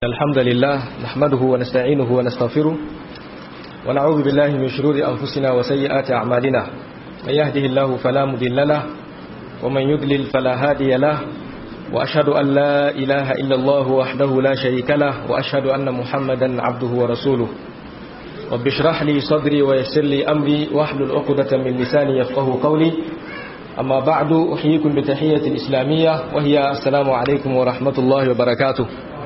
الحمد لله نحمده ونستعينه ونستغفره ونعوذ بالله من شرور أنفسنا وسيئات أعمالنا من يهده الله فلا مضل له ومن يضلل فلا هادي له وأشهد أن لا إله إلا الله وحده لا شريك له وأشهد أن محمدا عبده ورسوله رب اشرح لي صدري ويسر لي أمري واحلل عقدة من لساني يفقه قولي أما بعد أحييكم بتحية الإسلامية وهي السلام عليكم ورحمة الله وبركاته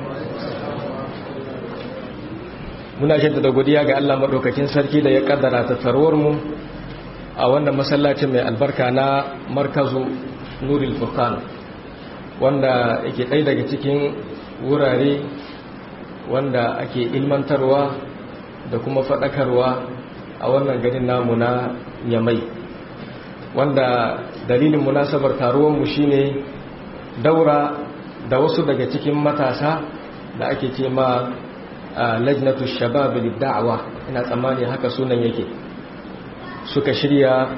muna jaddada godiya ga Allah madaukakin sarki da ya kaddara tattarwar mu a wannan masallacin mai albarka na markazu Nurul Furqan wanda yake ɗaya daga cikin wurare wanda ake ilmantarwa da kuma faɗakarwa a wannan garin namu na Yamai wanda dalilin munasabar taruwar mu shine daura da wasu daga cikin matasa da ake ce ma lajnatu shabab da'wa ina tsammani haka sunan yake suka shirya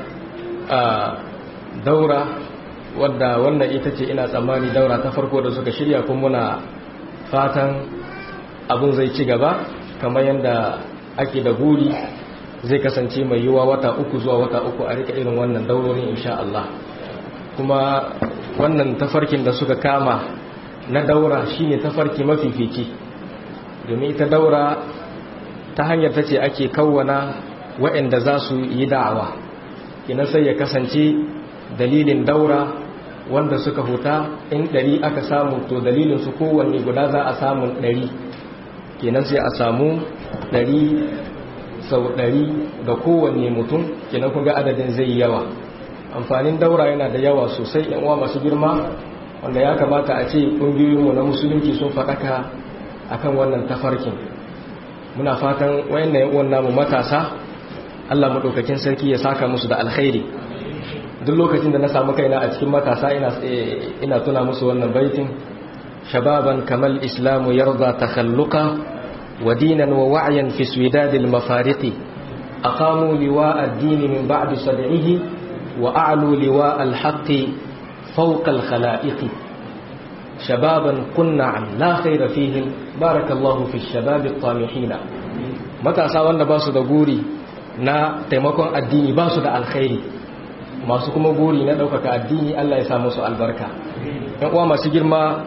daura wadda wannan ita ce ina tsammani daura ta farko da suka shirya kuma muna fatan abun zai ci gaba kamar yadda ake da guri zai kasance mai yiwuwa wata uku zuwa wata uku a rika irin wannan daurorin insha Allah kuma wannan tafarkin da suka kama na daura shine tafarki mafifici domin ita daura ta hanyar ta ce ake kawwana waɗanda za su yi da'awa ina sai ya kasance dalilin daura wanda suka huta in ɗari aka samu to dalilin su kowanne guda za a samu ɗari kenan sai a samu ɗari sau ɗari da kowanne mutum kenan kun ga adadin zai yawa amfanin daura yana da yawa sosai yan uwa masu girma wanda ya kamata a ce ƙungiyoyinmu na musulunci sun faɗaka akan wannan tafarkin muna fatan wayannan yan uwan namu matasa Allah madaukakin sarki ya saka musu da alkhairi duk lokacin da na samu kaina a cikin matasa ina ina tuna musu wannan baitin shababan kamal islamu yarda takhalluqa wa dinan wa wa'yan fi swidadil mafariqi aqamu liwa ad-din min ba'di sab'ihi wa a'lu liwa al-haqqi fawqa al-khala'iqi shababan kunna la khaira fihim barakallahu fi shababi tamihina matasa wanda ba su da guri na taimakon addini ba su da alkhairi masu kuma guri na ɗaukaka addini Allah ya sa musu albarka yan uwa masu girma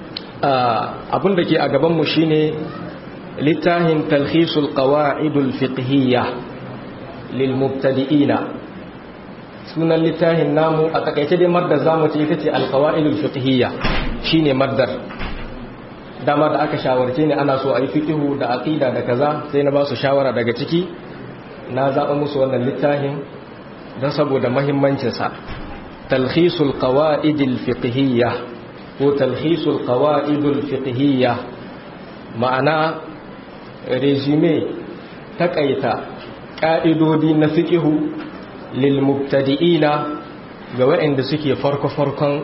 abin da ke a gaban mu shine littafin talhisul qawa'idul fiqhiyya lil mubtadi'ina sunan littafin namu a takaice dai maddar zamu ce ita ce alqawaidul fiqhiyya shine maddar dama da aka shawarce ne ana so a yi fiqhu da aqida da kaza sai na ba su shawara daga ciki na zaba musu wannan littafin don saboda muhimmancin sa talhisul qawaidil fiqhiyya ko talhisul qawaidul fiqhiyya ma'ana resume takaita ka'idodi na fiqhu lilmubtadi'ina ga waɗanda suke farko-farkon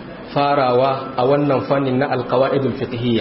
farawa a wannan fannin na alkawa'idul fiqhiyya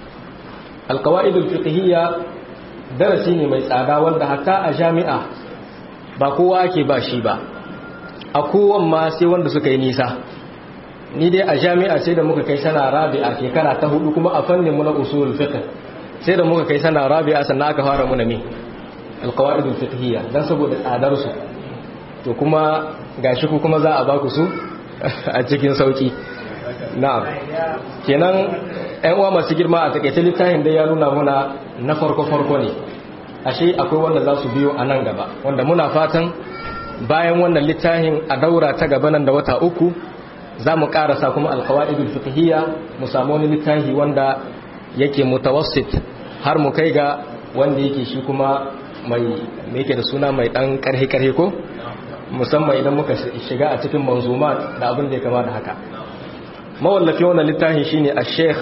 alkawa'idul fiqhiyya darasi ne mai tsada wanda hatta a jami'a ba kowa ake ba shi ba a kowan ma sai wanda suka yi nisa ni dai a jami'a sai da muka kai sana rabi'a shekara ta hudu kuma a fannin mu na usulul fiqh sai da muka kai sana rabi'a sannan aka fara muna me alkawa'idul fiqhiyya dan saboda tsadar su to kuma gashi ku kuma za a baku su a cikin sauki na'am kenan ɗan uwa masu girma a takaice littafin da ya nuna muna na farko farko ne ashe akwai wanda za su biyo a nan gaba wanda muna fatan bayan wannan littafin a daura ta gaba nan da wata uku za mu karasa kuma alkawaidul fiqhiyya mu samu wani littafi wanda yake mutawassit har mu kai ga wanda yake shi kuma mai yake da suna mai dan karhe karhe ko musamman idan muka shiga a cikin manzuma da abin da ya kama da haka mawallafi wannan littafin shine a sheikh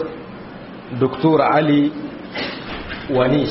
dr ali wanis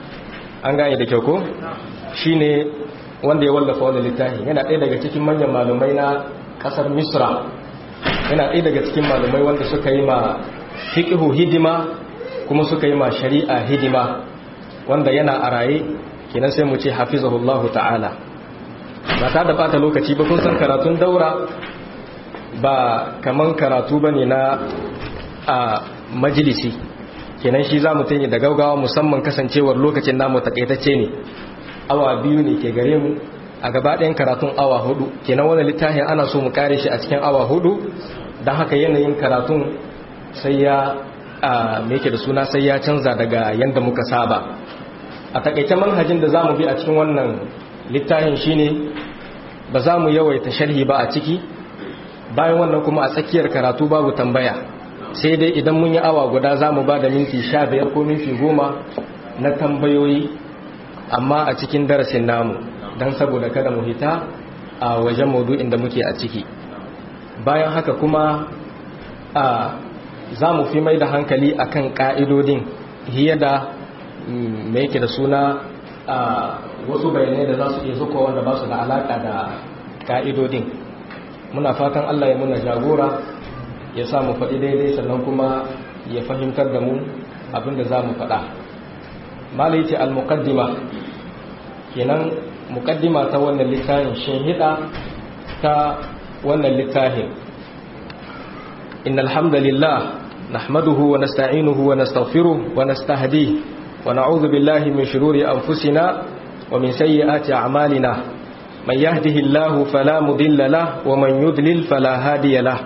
an gane da kyau ko shine wanda ya wallafa wannan littafin yana ɗaya daga cikin manyan malumai na ƙasar misra yana ɗaya daga cikin malumai wanda suka yi ma fiqhu hidima kuma suka yi ma shari'a hidima wanda yana a raye kenan sai mu ce hafizahullahu ta'ala ba ta da bata lokaci ba kun san karatun daura ba kaman karatu bane na a majalisi kenan shi za mu tanye da gaugawa musamman kasancewar lokacin namu takaitacce ne awa biyu ne ke gare mu a gaba ɗayan karatun awa hudu kenan wani littafin ana so mu kare shi a cikin awa hudu don haka yanayin karatun sai ya me yake da suna sai ya canza daga yadda muka saba a takaice manhajin da za mu bi a cikin wannan littafin shine ba za mu yawaita sharhi ba a ciki bayan wannan kuma a tsakiyar karatu babu tambaya sai dai idan mun yi awa guda za mu ba da minti sha biyar ko minti goma na tambayoyi amma a cikin darasin namu don saboda kada mu hita a wajen maudu'in da muke a ciki bayan haka kuma a za mu fi mai da hankali akan ka'idodin hiye da mai yake da suna a wasu bayanai da za su iya zuko wanda ba su da alaka da ka'idodin muna fatan allah ya muna jagora ya sa mu faɗi daidai sannan kuma ya fahimtar da mu abinda za mu faɗa malai ce al-muqaddima kenan muqaddima ta wannan littafin shinhida ta wannan littafin innal hamdalillah nahmaduhu wa nasta'inuhu wa nastaghfiruh wa nastahdihi wa na'udhu billahi min shururi anfusina wa min sayyiati a'malina man yahdihillahu fala mudilla lahu wa man yudlil fala hadiya lahu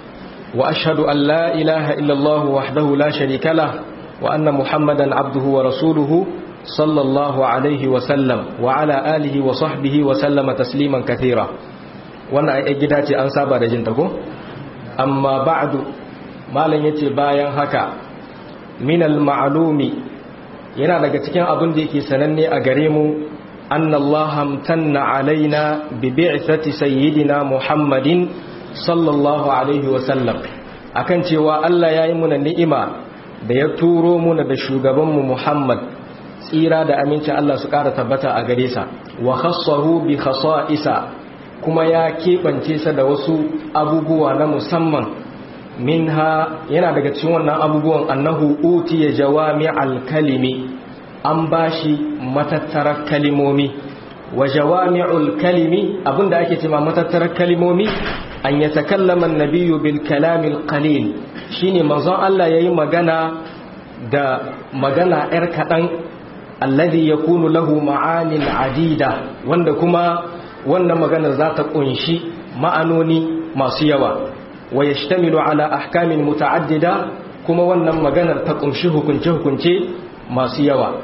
وأشهد أن لا إله إلا الله وحده لا شريك له وأن محمدا عبده ورسوله صلى الله عليه وسلم وعلى آله وصحبه وسلم تسليما كثيرا وانا اجداتي an saba da jinta ko amma ba'du malam yace bayan haka min al-ma'lumi yana daga cikin abin da yake sananne a gare mu anna Allah amtanna alaina bi bi'thati sayyidina Muhammadin sallallahu alaihi wasallam akan cewa Allah ya yi muna ni'ima da ya turo muna da shugabanmu Muhammad tsira da aminci Allah su ƙara tabbata a gare sa wa khassahu bi khasa'isa kuma ya keɓance sa da wasu abubuwa na musamman minha yana daga cikin wannan abubuwan annahu utiya jawami'al kalimi an bashi matattarar kalimomi wa jawami'ul kalimi abinda ake cewa matattarar kalimomi an ya takallama nabiyu bil kalamil qalil shine manzon Allah yayi magana da magana yar kadan alladhi yakunu lahu ma'anin adida wanda kuma wannan magana za ta kunshi ma'anoni masu yawa wa yashtamilu ala ahkamin muta'addida kuma wannan maganar ta kunshi hukunce hukunce masu yawa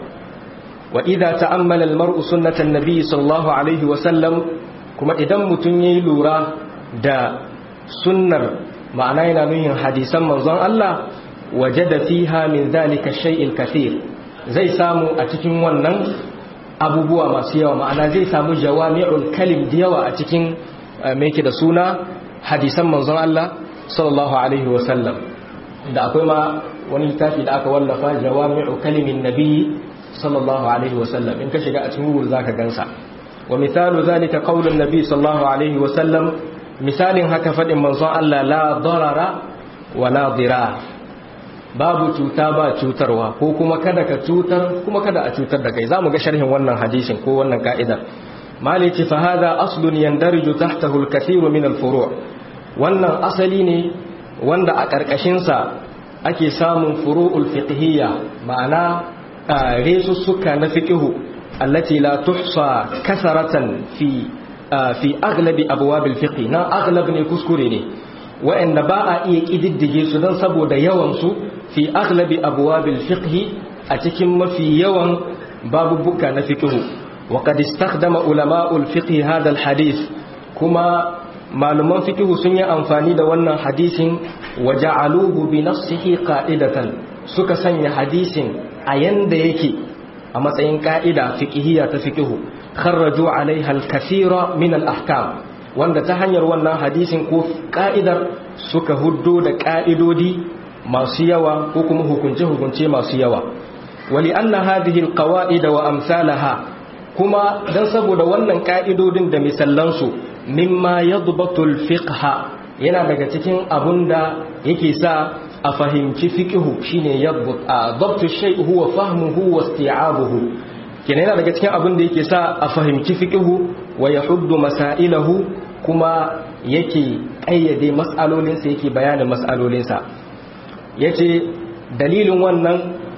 wa idza ta'ammala al-mar'u sunnatan nabiy sallallahu alaihi wa sallam kuma idan mutun yayi lura da sunnar ma'ana yana nuhin hadisan manzon Allah wajada fiha min zalika shay'il kathir zai samu a cikin wannan abubuwa masu yawa ma'ana zai samu jawami'ul kalim da yawa a cikin me yake da suna hadisan manzon Allah sallallahu alaihi wa sallam da akwai ma wani littafi da aka wallafa jawami'u kalimin nabiyyi sallallahu alaihi wa sallam in ka shiga a cikin google zaka gansa wa misalu zalika qaulun nabiy sallallahu alaihi wa sallam misalin haka faɗin manzon Allah la darara wa la dira babu cuta ba cutarwa ko kuma kada ka cutar kuma kada a cutar da kai zamu ga sharhin wannan hadisin ko wannan ka'idar maliki fa hada aslun yandariju tahtahu al-kathir min al-furu' wannan asali ne wanda a karkashin sa ake samun furu'ul fiqhiyya ma'ana resussuka na fiqhu allati la tuhsa kasaratan fi fi aglabi abwabil fiqh na aglab ne kuskure ne wa'anda ba a iya kididdige su don saboda yawan su fi aglabi abwabil fiqh a cikin mafi yawan babubuka na fiqh wa qad istakhdama ulama'ul fiqh hadha alhadith kuma malaman fiqh sun yi amfani da wannan hadisin wa ja'aluhu bi nafsihi qa'idatan suka sanya hadisin a yanda yake a matsayin ka'ida fiqhiyya ta fiqh kharraju alaiha al-kathira min al-ahkam wanda ta hanyar wannan hadisin ko ka'idar suka huddo da ka'idodi masu yawa ko kuma hukunce hukunce masu yawa wali anna hadhihi al-qawaid wa amsalaha kuma dan saboda wannan ka'idodin da misallansu mimma yadbatu al-fiqha yana daga cikin abunda yake sa a fahimci fiqhu shine yadbut dabtu shay huwa fahmuhu wa isti'abuhu kenan yana daga cikin abin da yake sa a fahimci fiqhu wa yahuddu masailahu kuma yake ƙayyade mas'alolinsa yake bayanin mas'alolinsa yace dalilin wannan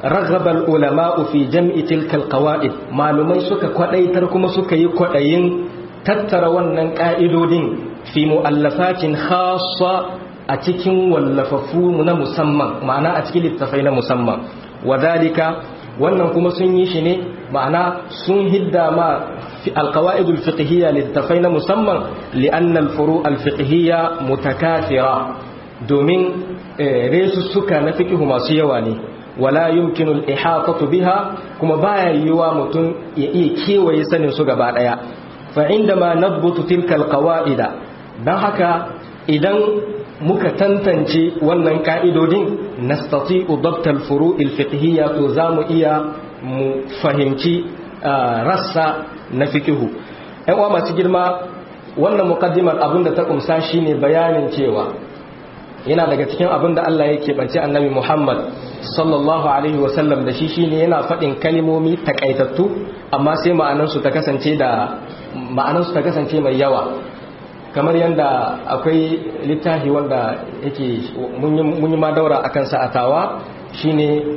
raghaba ulama'u fi jam'i tilka alqawaid malumai suka kwadaitar kuma suka yi kwadayin tattara wannan ka'idodin fi mu'allafatin khassa a cikin wallafafu na musamman ma'ana a cikin littafai na musamman wadalika wannan kuma sun yi shi ne ma'ana sun hidda ma alqawaidul fiqhiyya littafai na musamman li'anna al-furu' al-fiqhiyya mutakathira domin resussuka na fiqhu masu yawa ne wala yumkinu al-ihatatu biha kuma baya yiwa mutum ya iya kewaye sanin su gaba daya fa indama nadbutu tilka al-qawaida dan haka idan muka tantance wannan ka'idodin nastati'u dabt al-furu' al-fiqhiyya to zamu iya mu fahimci rassa na fiqhu ɗan uwa masu girma wannan muqaddimar abinda ta kumsa shine bayanin cewa yana daga cikin abin da Allah ya keɓance annabi Muhammad sallallahu alaihi wasallam da shi shine yana faɗin kalimomi takaitattu amma sai ma'anansu ta kasance da ma'anansu ta kasance mai yawa kamar yadda akwai littafi wanda yake mun yi ma daura akan sa'atawa shine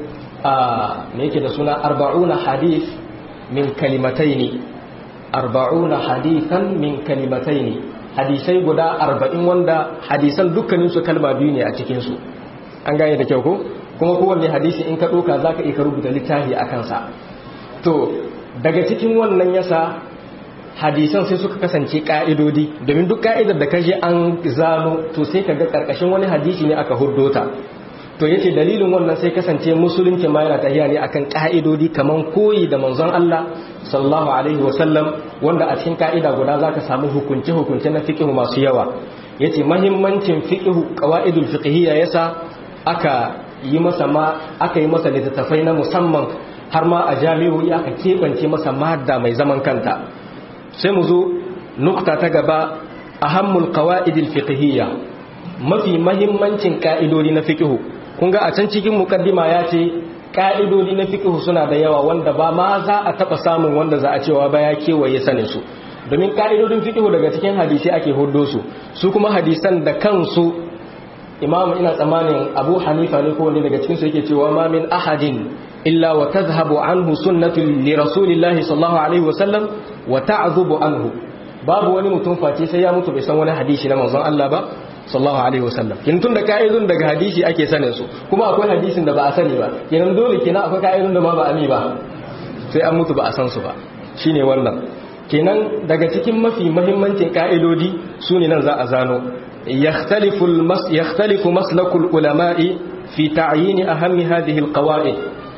a me yake da suna arba'una hadith min kalimataini arba'una hadithan min kalimataini hadisai guda arba'in wanda hadisan dukkaninsu kalma biyu ne a cikinsu an gane da kyau ko kuma kowanne hadisi in ka ɗauka za ka iya rubuta littafi a kansa to daga cikin wannan yasa hadisan sai suka kasance ƙa'idodi domin duk ƙa'idar da kaje an zano to sai ka ga ƙarƙashin wani hadisi ne aka huddota to yace dalilin wannan sai kasance musulunci ma yana tahiya ne akan ƙa'idodi kaman koyi da manzon Allah sallallahu alaihi wasallam wanda a cikin ka'ida guda zaka samu hukunce hukunce na fiqh masu yawa yace mahimmancin fiqh qawaidul fiqhiyya yasa aka yi masa ma aka yi masa littattafai na musamman har ma a jami'o'i aka kebance masa madda mai zaman kanta sai mu zo nukta ta gaba ahammul qawaidil fiqhiyya mafi mahimmancin ka'idodi na fiqh kun ga a can cikin mukaddima ya ce ka'idodi na fiqh suna da yawa wanda ba ma za a taba samun wanda za a cewa ba ya kewaye sanin su domin ka'idodin fiqh daga cikin hadisi ake huddo su su kuma hadisan da kansu imam ina tsammanin abu hanifa ne ko wani daga cikin su yake cewa ma min ahadin illa wa tadhhabu anhu sunnatu li rasulillahi sallallahu alaihi wasallam wa ta'dhubu anhu babu wani mutum face sai ya mutu bai san wani hadisi na manzon Allah ba sallallahu alaihi wasallam kin tun da ka'idun daga hadisi ake sanin su kuma akwai hadisin da ba a sani ba kenan dole kenan akwai ka'idun da ma ba a mi ba sai an mutu ba a san su ba shine wannan kenan daga cikin mafi muhimmancin ka'idodi su ne nan za a zano yakhtalifu almas yakhtalifu maslaku ulama'i fi ta'yin ahammi hadhihi alqawa'id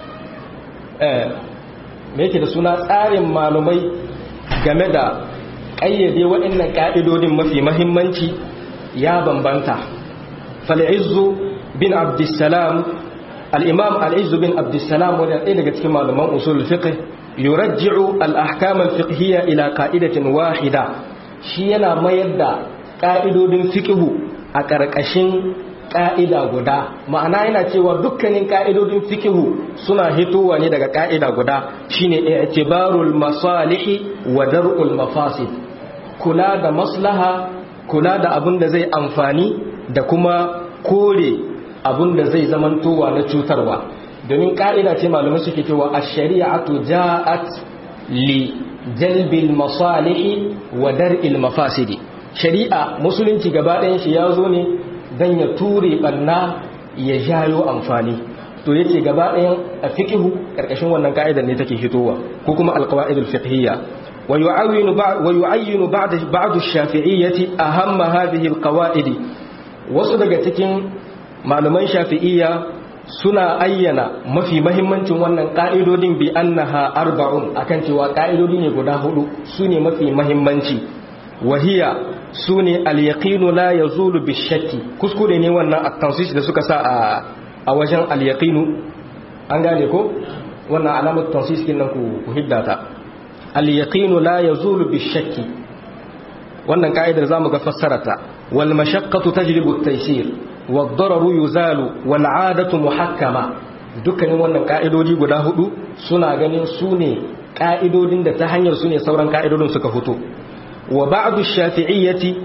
eh me yake da suna tsarin malumai game da ƙayyade waɗannan ka'idodin mafi muhimmanci ya bambanta fal'izzu bin abdussalam al'imam al'izzu bin abdussalam wani ɗaya daga cikin malaman usul fiqh yurajji'u al'ahkam al-fiqhiyya ila ka'idatin wahida shi yana mayar da ƙa'idodin fiqhu a ƙarƙashin ƙa'ida guda ma'ana yana cewa dukkanin ƙa'idodin fiqhu suna hitowa ne daga ƙa'ida guda shine i'tibarul masalihi wa dar'ul mafasid kula da maslaha kula da abin da zai amfani da kuma kore abin da zai zamantowa na cutarwa domin ka'ida ce malamai suke cewa a shari'atu ja'at li jalbil masalihi wa dar'il mafasidi shari'a musulunci gaba ɗayan shi ya zo ne don ya ture banna ya jayo amfani to yace gaba ɗayan a fiqhu karkashin wannan ka'idar ne take fitowa ko kuma alqawaidul fiqhiyya ويعين بعض ويعين بعض بعض الشافعية أهم هذه القواعد wasu daga cikin malaman shafi'iyya suna ayyana mafi mahimmancin wannan ka'idodin bi annaha arba'un akan cewa ka'idodi ne guda hudu sune mafi mahimmanci wahiya sune al-yaqinu la yazulu bi-shakki kuskure ne wannan at-tansis da suka sa a a wajen al-yaqinu an gane ko wannan alamar tansis kin nan ku hiddata al-yaqinu la yazulu bi-shakki wannan ka'idar zamu ga fassarata wal mashaqqatu tajlibu at-taysir wad-dararu yuzalu wal 'adatu muhakkama dukkanin wannan ka'idodi guda hudu suna ganin su ne ka'idodin da ta hanyar su ne sauran ka'idodin suka fito wa ba'du shafi'iyyati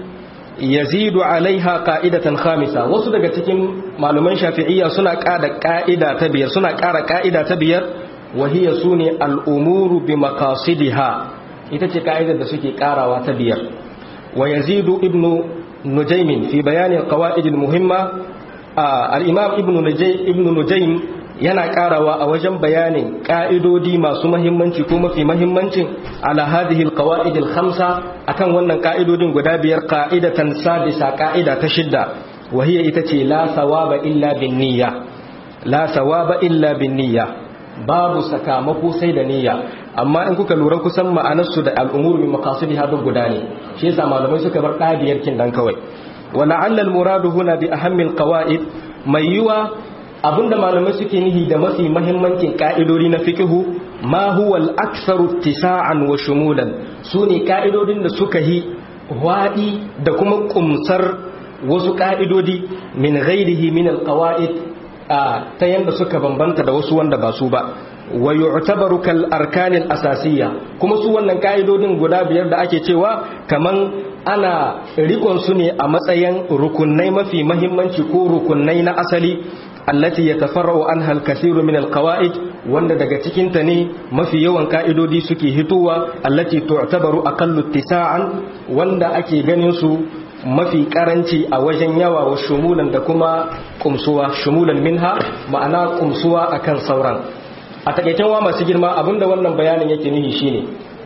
yazidu alaiha qa'idatan khamisa wasu daga cikin malaman shafi'iyya suna ƙara ƙa'ida ta biyar suna ƙara ƙa'ida ta biyar wa hiya sune al-umuru bi maqasidiha ita ce ka'idar da suke ƙarawa ta biyar wa yazidu ibnu nujaymin fi bayani al-qawaid al-muhimma al-imam ibnu nujaym ibnu nujaym yana karawa a wajen bayanin ka'idodi masu mahimmanci ko mafi mahimmancin ala hadhihi alqawaid alkhamsa akan wannan ka'idodin guda biyar qa'idatan sadisa ka'ida ta shidda wa hiya ita ce la thawaba illa bin niyya la thawaba illa bin niyya babu sakamako sai da niyya amma in kuka lura kusan ma'anarsu da al'umur bi maqasidiha duk guda ne shi yasa malamai suka bar ɗabiyar kin dan kawai wa la'alla al-muradu huna bi ahammi al-qawaid mai yiwa abinda malamai suke nihi da mafi mahimmancin ka'idodi na fikihu ma huwa al-aktharu tisa'an wa shumulan sune ka'idodin da suka yi wadi da kuma kumsar wasu ka'idodi min ghairihi min al-qawaid ta yanda suka bambanta da wasu wanda ba su ba wa yu'tabaru kal arkan al-asasiyya kuma su wannan ka'idodin guda biyar da ake cewa kaman ana rikon su ne a matsayin rukunai mafi mahimmanci ko rukunai na asali allati yatafarra'u anha al-kathiru min al-qawa'id wanda daga cikin ta ne mafi yawan ka'idodi suke hitowa allati tu'tabaru aqallu ittisa'an wanda ake ganin su mafi karanci a wajen yawa wa shumulan da kuma kumsuwa shumulan minha ma'ana kumsuwa akan sauran a takaicen wa masu girma abinda wannan bayanin yake nihi shine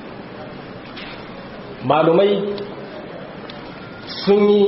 malumai sun yi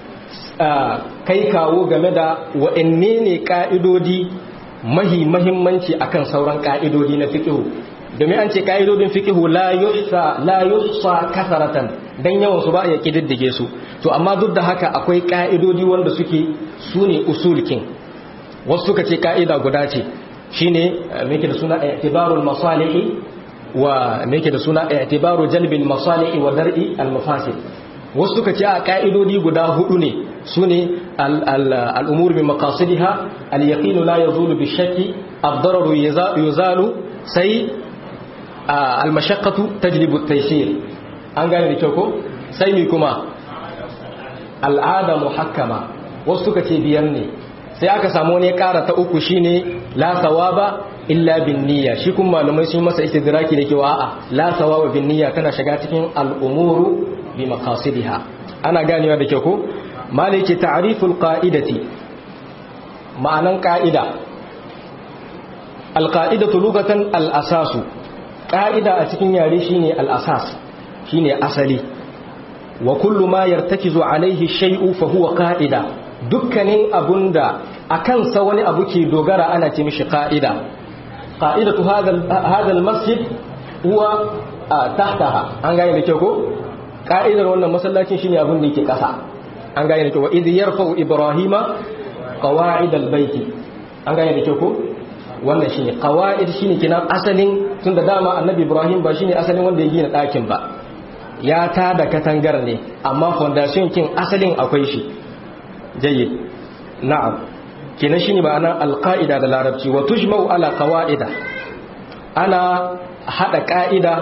kai kawo game da wa'anne ne ka'idodi mahi mahimmanci akan sauran ka'idodi na fiqhu domin an ce ka'idodin fiqhu la yuhsa la yuhsa kasaratan dan yawan su ba ya kididdige su to amma duk da haka akwai ka'idodi wanda suke sune usulkin wasu suka ce ka'ida guda ce shine me yake da suna i'tibarul masalih wa me yake da suna i'tibaru jalbil masalih wa dar'i al mafasid wasu suka ce a ka'idodi guda hudu ne su ne al'umur bi makasidiha al-yaqinu la yazulu bi shakki ad-dararu yuzalu sai al-mashaqqatu tajlibu at-taysir an gane da kyau ko sai mi kuma al'ada muhakkama wasu suka ce biyar ne sai aka samu ne kara ta uku shine la sawaba illa bin niyya shi kuma malamai sun masa istidraki da cewa a'a la sawaba bin niyya tana shiga cikin al'umuru bi maqasidiha ana ganewa da kyau ko malike ta'riful qa'idati ma'anan qa'ida alqa'idatu lugatan al-asasu qa'ida a cikin yare shine al-asas shine asali wa kullu ma yartakizu alaihi shay'u fa huwa qa'ida dukkanin abunda akan sa wani abu ke dogara ana ce mishi qa'ida qa'idatu hadha hadha al-masjid huwa tahtaha an gane da kyau ko ka'idar wannan masallacin shine abin da yake kasa an gane da kyau wa idh yarfa'u ibrahima qawa'id albayt an gane da kyau ko wannan shine qawa'id shine kina asalin tunda dama annabi ibrahim ba shine asalin wanda ya gina ɗakin ba ya ta da katangar ne amma foundation kin asalin akwai shi jayyid na'am kina shine ma'ana alqa'ida da larabci wa tujma'u ala qawa'ida ana hada ka'ida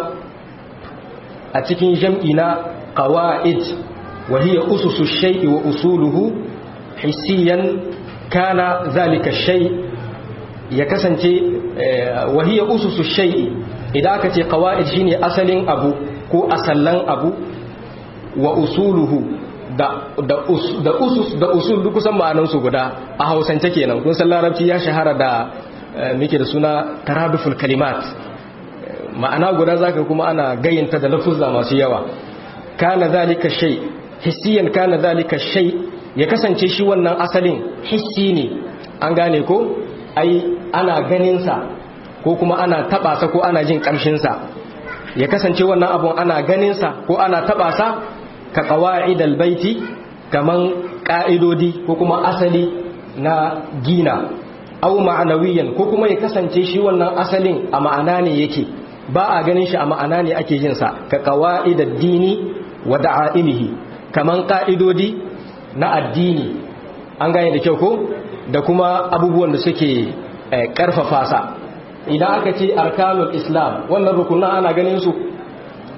a cikin jam'i na qawa'id wa hiya ususu shay'i wa usuluhu hissiyan kana zalika shay ya kasance wa hiya ususu shay'i idan aka ce qawa'id shine asalin abu ko asallan abu wa usuluhu da da da usus da usul duk kusan ma'anan su guda a Hausance kenan kun san larabci ya shahara da muke da suna taraduful kalimat ma'ana guda zaka kuma ana gayyanta da lafuzza masu yawa kana zalika shay hissiyan kana zalika shay ya kasance shi wannan asalin hissi ne an gane ko ai ana ganin sa ko kuma ana taba sa ko ana jin kamshin sa ya kasance wannan abun ana ganin sa ko ana taba sa ka qawaidal baiti kaman ka'idodi ko kuma asali na gina au ma'anawiyan ko kuma ya kasance shi wannan asalin a ma'ana ne yake ba a ganin shi a ma'ana ne ake yin sa ka qawaidad dini wa da'aimihi kaman ka'idodi na addini an gane da kyau ko da kuma abubuwan da suke karfafa sa idan aka ce arkanul islam wannan rukunan ana ganin su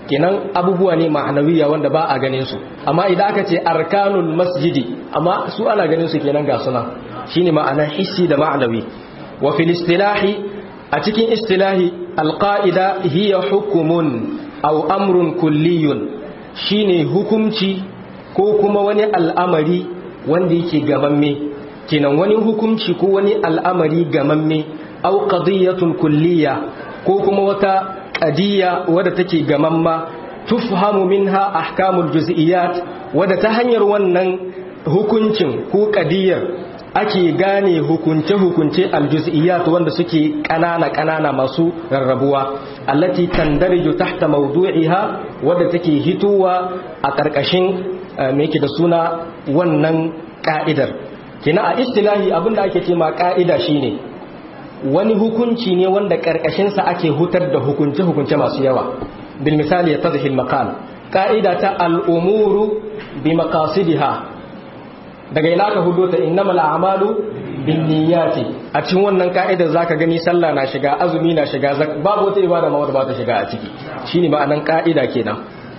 kenan abubuwa ne ma'anawiya wanda ba a ganin su amma idan aka ce arkanul masjidi amma su ana ganin su kenan ga suna shine ma'anar hissi da ma'anawi wa fil istilahi a cikin istilahi alqaida hiya hukumun aw amrun kulliyun shine hukumci ko kuma wani al'amari wanda yake gamamme kenan wani hukumci ko wani al'amari gamamme aw qadiyatun kulliya ko kuma wata qadiyya wadda take gamamma tufhamu minha ahkamul juz'iyat wadda ta hanyar wannan hukuncin ko qadiyyar ake gane hukunce-hukunce aljuz'iyat wanda suke ƙanana-ƙanana masu rarrabuwa allati tandariju tahta mawdu'iha wadda take hitowa a ƙarƙashin me yake da suna wannan ka'idar kina a istilahi abinda ake ce ma ka'ida shine wani hukunci ne wanda ƙarƙashin sa ake hutar da hukunce-hukunce masu yawa bil misali yatadhi al maqal ka'ida ta al-umuru bi maqasidiha daga ina ka hudo ta innamal a'malu bin niyyati a cikin wannan ka'idar zaka gani sallah na shiga azumi na shiga babu wata ibada ma wanda ba ta shiga a ciki shine ma'anan ka'ida kenan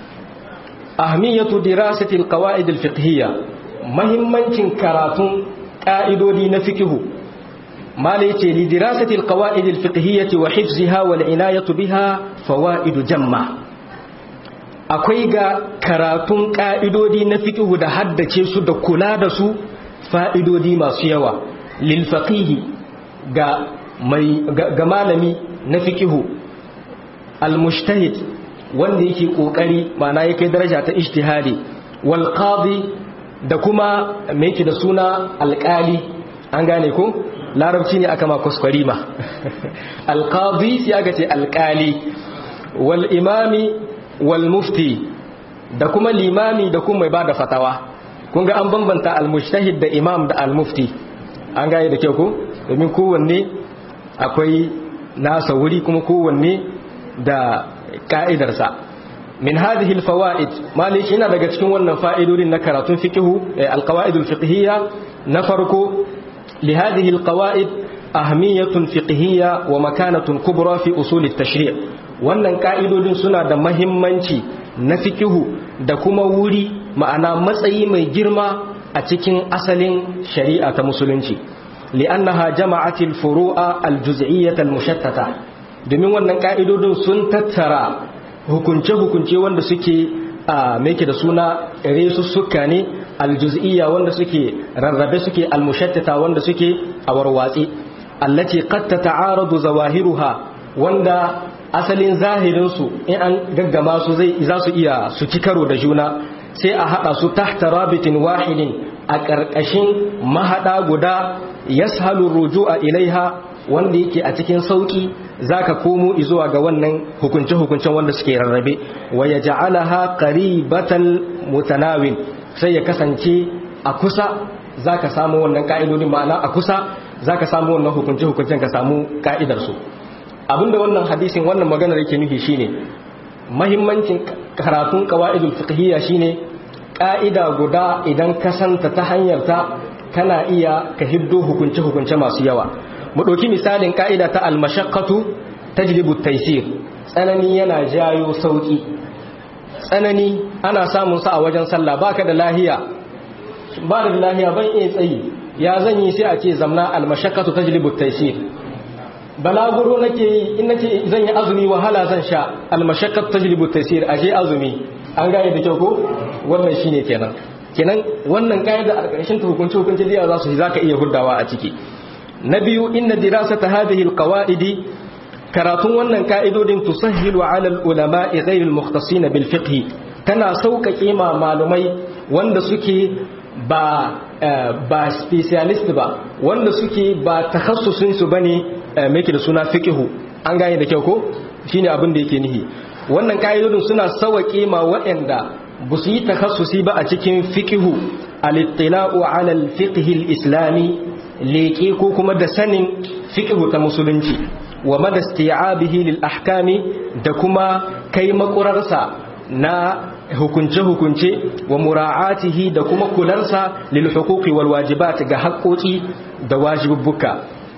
ahmiyatu dirasati alqawaid alfiqhiyya muhimmancin karatun ka'idodi na fiqhu mala yace li dirasati alqawaid alfiqhiyyah wa hifziha wal inayatu biha fawaid jamma akwai ga karatun ka'idodi na fiqhu da haddace su da kula da su fa'idodi masu yawa lil faqihi ga mai ga malami na fiqhu al mujtahid wanda yake kokari mana yake daraja ta ijtihadi wal qadi da kuma me yake da suna alqali an gane ko larabci ne aka ma kuskure ma alqadi sai aka ce alqali wal imami wal mufti da kuma limami da kuma mai bada fatawa kun ga an bambanta al mujtahid da imam da al mufti an gane da kyau ko domin kowanne akwai nasa wuri kuma kowanne da ka'idarsa min hadhihi alfawaid maliki yana daga cikin wannan fa'idodin na karatun fiqhu alqawaid alfiqhiyya na farko li hadhihi alqawaid ahmiyatun fiqhiyya wa makanatun kubra fi usul at-tashri' wannan ka'idodin suna da mahimmanci na fiqhu da kuma wuri ma'ana matsayi mai girma a cikin asalin shari'a ta musulunci li'annaha jama'atil furu'a al-juz'iyyah al-mushattata domin wannan ka'idodin sun tattara hukunce-hukunce wanda suke a meke da suna resussuka ne aljuz'iyya wanda suke rarrabe suke almushattata wanda suke a warwatsi allati qad tata'aradu zawahiruha wanda asalin zahirin su in an gaggama su zai za su iya su ci karo da juna sai a hada su tahta rabitin wahidin a ƙarƙashin mahada guda yashalu ruju'a ilaiha wanda yake a cikin sauki zaka komo zuwa ga wannan hukunce-hukuncen wanda suke rarrabe wa ya ja'alaha qaribatan mutanawin sai ya kasance a kusa zaka samu wannan ka'idodin ma'ana a kusa zaka samu wannan hukunce-hukuncen ka samu ka'idar su abinda wannan hadisin wannan maganar yake nufi shine mahimmancin karatun qawaidul fiqhiyya shine ka'ida guda idan ka santa ta hanyar ta kana iya ka hiddo hukunce-hukunce masu yawa mu ɗauki misalin ka'ida ta almashakkatu ta jilibu taisir tsanani yana jayo sauƙi tsanani ana samun sa a wajen sallah baka da lahiya ba da lahiya ban iya tsayi ya zan yi sai a ce zamna almashakkatu ta jilibu taisir balaguro nake yi in nace zan yi azumi wahala zan sha almashakkatu ta jilibu taisir aje azumi an gane da kyau ko wannan shine kenan kenan wannan ka'ida a ƙarshen ta hukunci hukunci da za su zaka iya hurdawa a ciki na biyu inna dirasata hadhihi alqawaidi karatun wannan ka'idodin tusahhilu ala alulama'i ghayr almukhtasina bil fiqh tana sauƙaƙe ma malumai wanda suke ba ba specialist ba wanda suke ba takhassusin su bane meke da suna fiqhu an gane da kyau ko shine abin da yake nihi wannan ka'idodin suna sauƙe ma waɗanda ba su yi takhassusi ba a cikin fiqhu al-ittila'u ala al-fiqh al-islami leƙe ko kuma da sanin fiqhu ta musulunci wa madasti'abihi lil ahkami da kuma kai makurarsa na hukunce-hukunce wa mura'atihi da kuma kularsa lil huquqi wal wajibat ga haƙoƙi da wajibubbuka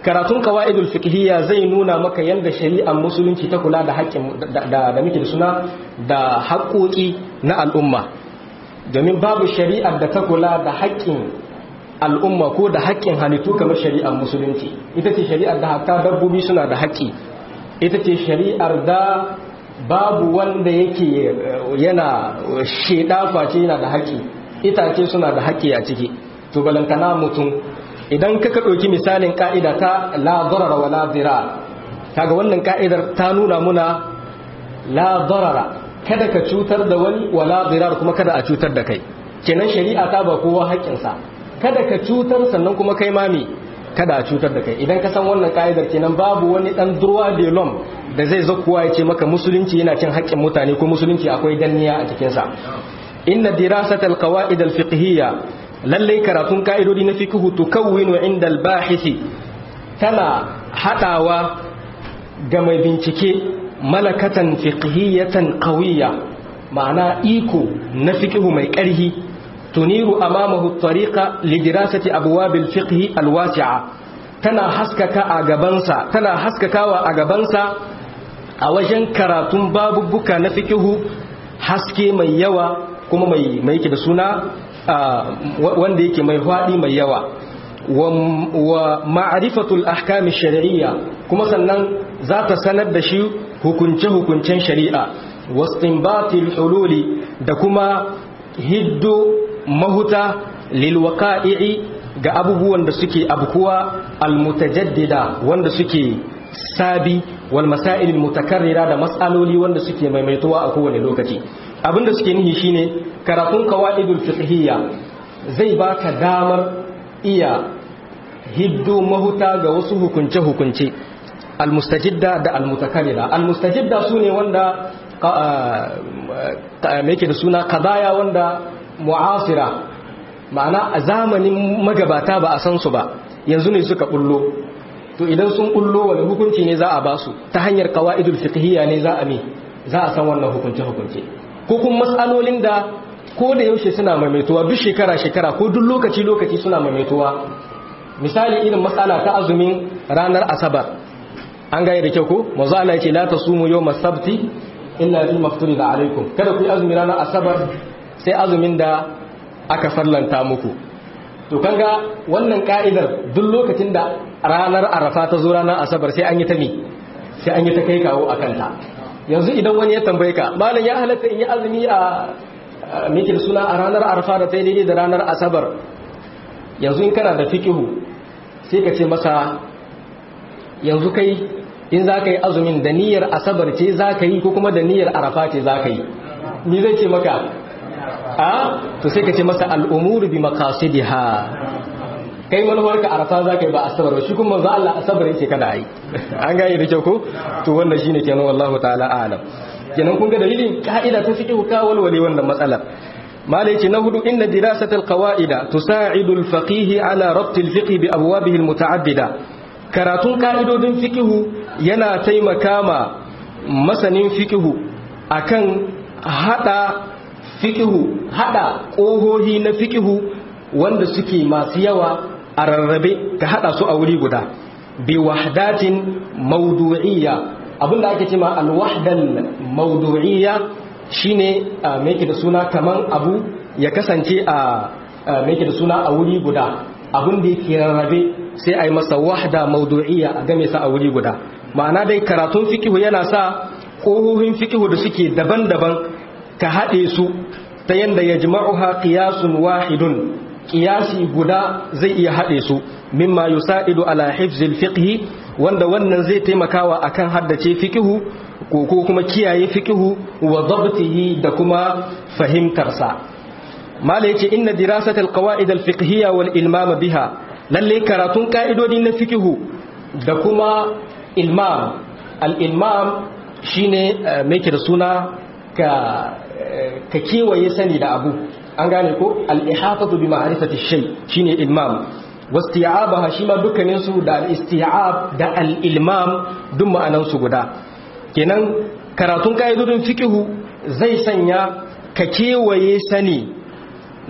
karatun qawaidul fiqhiyya zai nuna maka yanda shari'ar musulunci ta kula da haƙƙin da da muke da suna da haƙoƙi na al'umma domin babu shari'ar da ta kula da haƙƙin al'umma ko da haƙƙin halittu kamar shari'ar musulunci ita ce shari'ar da hatta dabbobi suna da haƙƙi ita ce shari'ar da babu wanda yake yana sheda face yana da haƙƙi itace suna da haƙƙi a ciki to balantana mutum idan ka ɗauki misalin ka'ida ta la darara wa la dirar kaga wannan ka'idar ta nuna muna la darara kada ka cutar da wani wa la dirar kuma kada a cutar da kai kenan shari'a ta ba kowa haƙƙinsa kada ka cutar sannan kuma kai mami kada a cutar da kai idan ka san wannan ka'idar kenan babu wani dan durwa de lom da zai zakuwa ya ce maka musulunci yana cin haƙƙin mutane ko musulunci akwai danniya a cikinsa inna dirasatal qawaid al fiqhiyya lallai karatun ka'idodi na fiqhu tukawwinu inda al bahisi tana hadawa ga mai bincike malakatan fiqhiyatan qawiyya ma'ana iko na fiqhu mai ƙarhi tuniru amamahu tariqa lidirasati abwab al-fiqh al-wasi'a tana haskaka a gabansa tana haskakawa a gabansa a wajen karatun babubbuka na fiqhu haske mai yawa kuma mai mai yake da suna wanda yake mai hwadi mai yawa wa ma'rifatul ahkam ash-shar'iyya kuma sannan za ta sanar da shi hukunce hukuncen shari'a wastinbatil hululi da kuma hiddo mahuta lilwaqa'i ga abubuwan da suke abkuwa almutajaddida wanda suke sabi wal masail mutakarrira da mas'aloli wanda suke maimaituwa a kowane lokaci abinda suke nihi shine karatun qawaidul fiqhiyya zai baka damar iya hiddo mahuta ga wasu hukunce hukunce almustajidda da almutakarrira almustajidda sune wanda me yake da suna qadaya wanda mu'asira ma'ana a zamanin magabata ba a san su ba yanzu ne suka bullo to idan sun bullo wani hukunci ne za a ba su ta hanyar qawaidul fiqhiyya ne za a mi za a san wannan hukunce hukunce ko kuma matsalolin da ko da yaushe suna maimaituwa duk shekara shekara ko duk lokaci lokaci suna maimaituwa misali irin matsala ta azumin ranar asabar an gaya da kyau ko manzo Allah yace la tasumu yawmas sabti illa fi mafturida alaikum kada ku yi azumi ranar asabar sai azumin da aka farlanta muku to kanga wannan ka'idar duk lokacin da ranar arafa ta zo ranar asabar sai an yi ta mi sai an yi ta kai kawo a kanta yanzu idan wani ya tambaye ka malam ya halatta in yi azumi a mikil suna a ranar arafa da ta yi daidai da ranar asabar yanzu in kana da fikihu sai ka ce masa yanzu kai in za ka yi azumin da niyyar asabar ce za ka yi ko kuma da niyyar arafa ce za ka yi ni zai ce maka a to sai ka ce masa al'umuru bi maqasidiha kai manufar ka arafa za ka yi ba asabar ba shi kuma za Allah asabar yake kada yi an gane da kyau ko to wannan shine kenan wallahu ta'ala a'lam kenan kun ga dalilin ka'ida ta fiqh ka walwale wannan matsalar malai ce na hudu inna dirasatal qawaida tusa'idu al-faqih ala rabt al-fiqh bi abwabihi al-muta'addida karatun ka'idodin fiqh yana taimaka ma masanin fiqh akan hada fikihu hada ƙohohi na fikihu wanda suke masu yawa a rarrabe ka hada su a wuri guda bi wahdatin mawdu'iyya abinda ake cewa alwahdal mawdu'iyya shine me yake da suna kaman abu ya kasance a me yake da suna a wuri guda abin da yake rarrabe sai a yi masa wahda mawdu'iyya a game sa a wuri guda ma'ana dai karatun fikihu yana sa ƙohohin fikihu da suke daban-daban ka haɗe su ta yadda ya jima'uha ƙiyasun wahidun ƙiyasi guda zai iya haɗe su mimma yusa'idu ala hifzil fiqhi wanda wannan zai taimakawa akan haddace fiqhu ko kuma kiyaye fiqhu wa dabtihi da kuma fahimtarsa mala yace inna dirasatal qawaid al fiqhiyya wal ilmam biha lalle karatun ka'idodi na fiqhu da kuma ilmam al ilmam shine mai da suna ka ka kewaye sani da abu an gane ko al-ihatatu bi ma'rifati shay shine ilmam wasti'abaha shi ma dukkanin su da al-isti'ab da al-ilmam duk ma'anan su guda kenan karatun kaidodin fiqhu zai sanya ka kewaye sani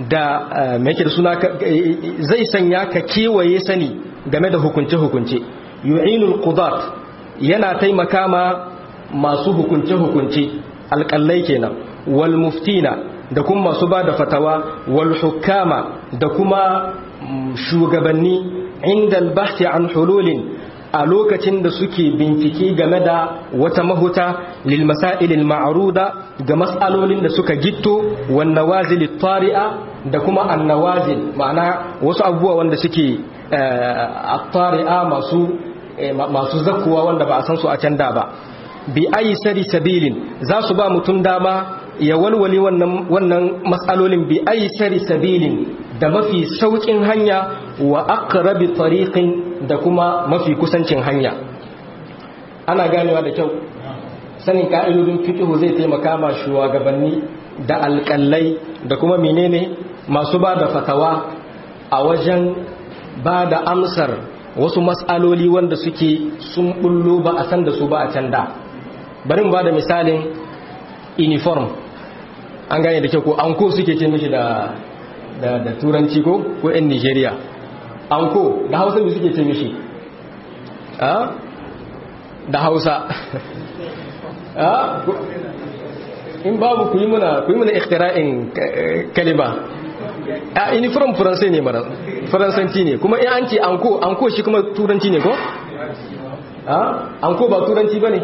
da me yake da suna zai sanya ka kewaye sani game da hukunce hukunce yu'inul qudat yana taimaka ma masu hukunce hukunce alƙallai kenan wal muftina da kuma masu ba da fatawa wal hukama da kuma shugabanni inda albahti an hululin a lokacin da suke bincike game da wata mahuta lil masailil ma'ruda ga mas'alolin da suka gitto wan nawazil tari'a da kuma an nawazil ma'ana wasu abubuwa wanda suke at-tari'a masu masu zakkuwa wanda ba a san su a can da ba bi aysari sabilin za su ba mutum dama ya walwale wannan wannan mas'alolin bi aysari sabilin da mafi saukin hanya wa aqrabi tariqin da kuma mafi kusancin hanya ana ganewa da kyau sanin ka'idodin fiqhu zai taimaka ma shugabanni da alƙallai da kuma menene masu ba da fatawa a wajen ba da amsar wasu mas'aloli wanda suke sun bullo ba a san da su ba a can da bari mu ba da misalin uniform an gane da kyau ko anko suke ce mishi da da, da turanci ko ko yan nigeria anko da hausa mai suke ce mishi da hausa in babu ku yi muna ku yi muna iktira'in kalima a uniform faransai ne mara faransanci ne kuma in an ce anko anko shi kuma turanci ne ko anko ba turanci ba ne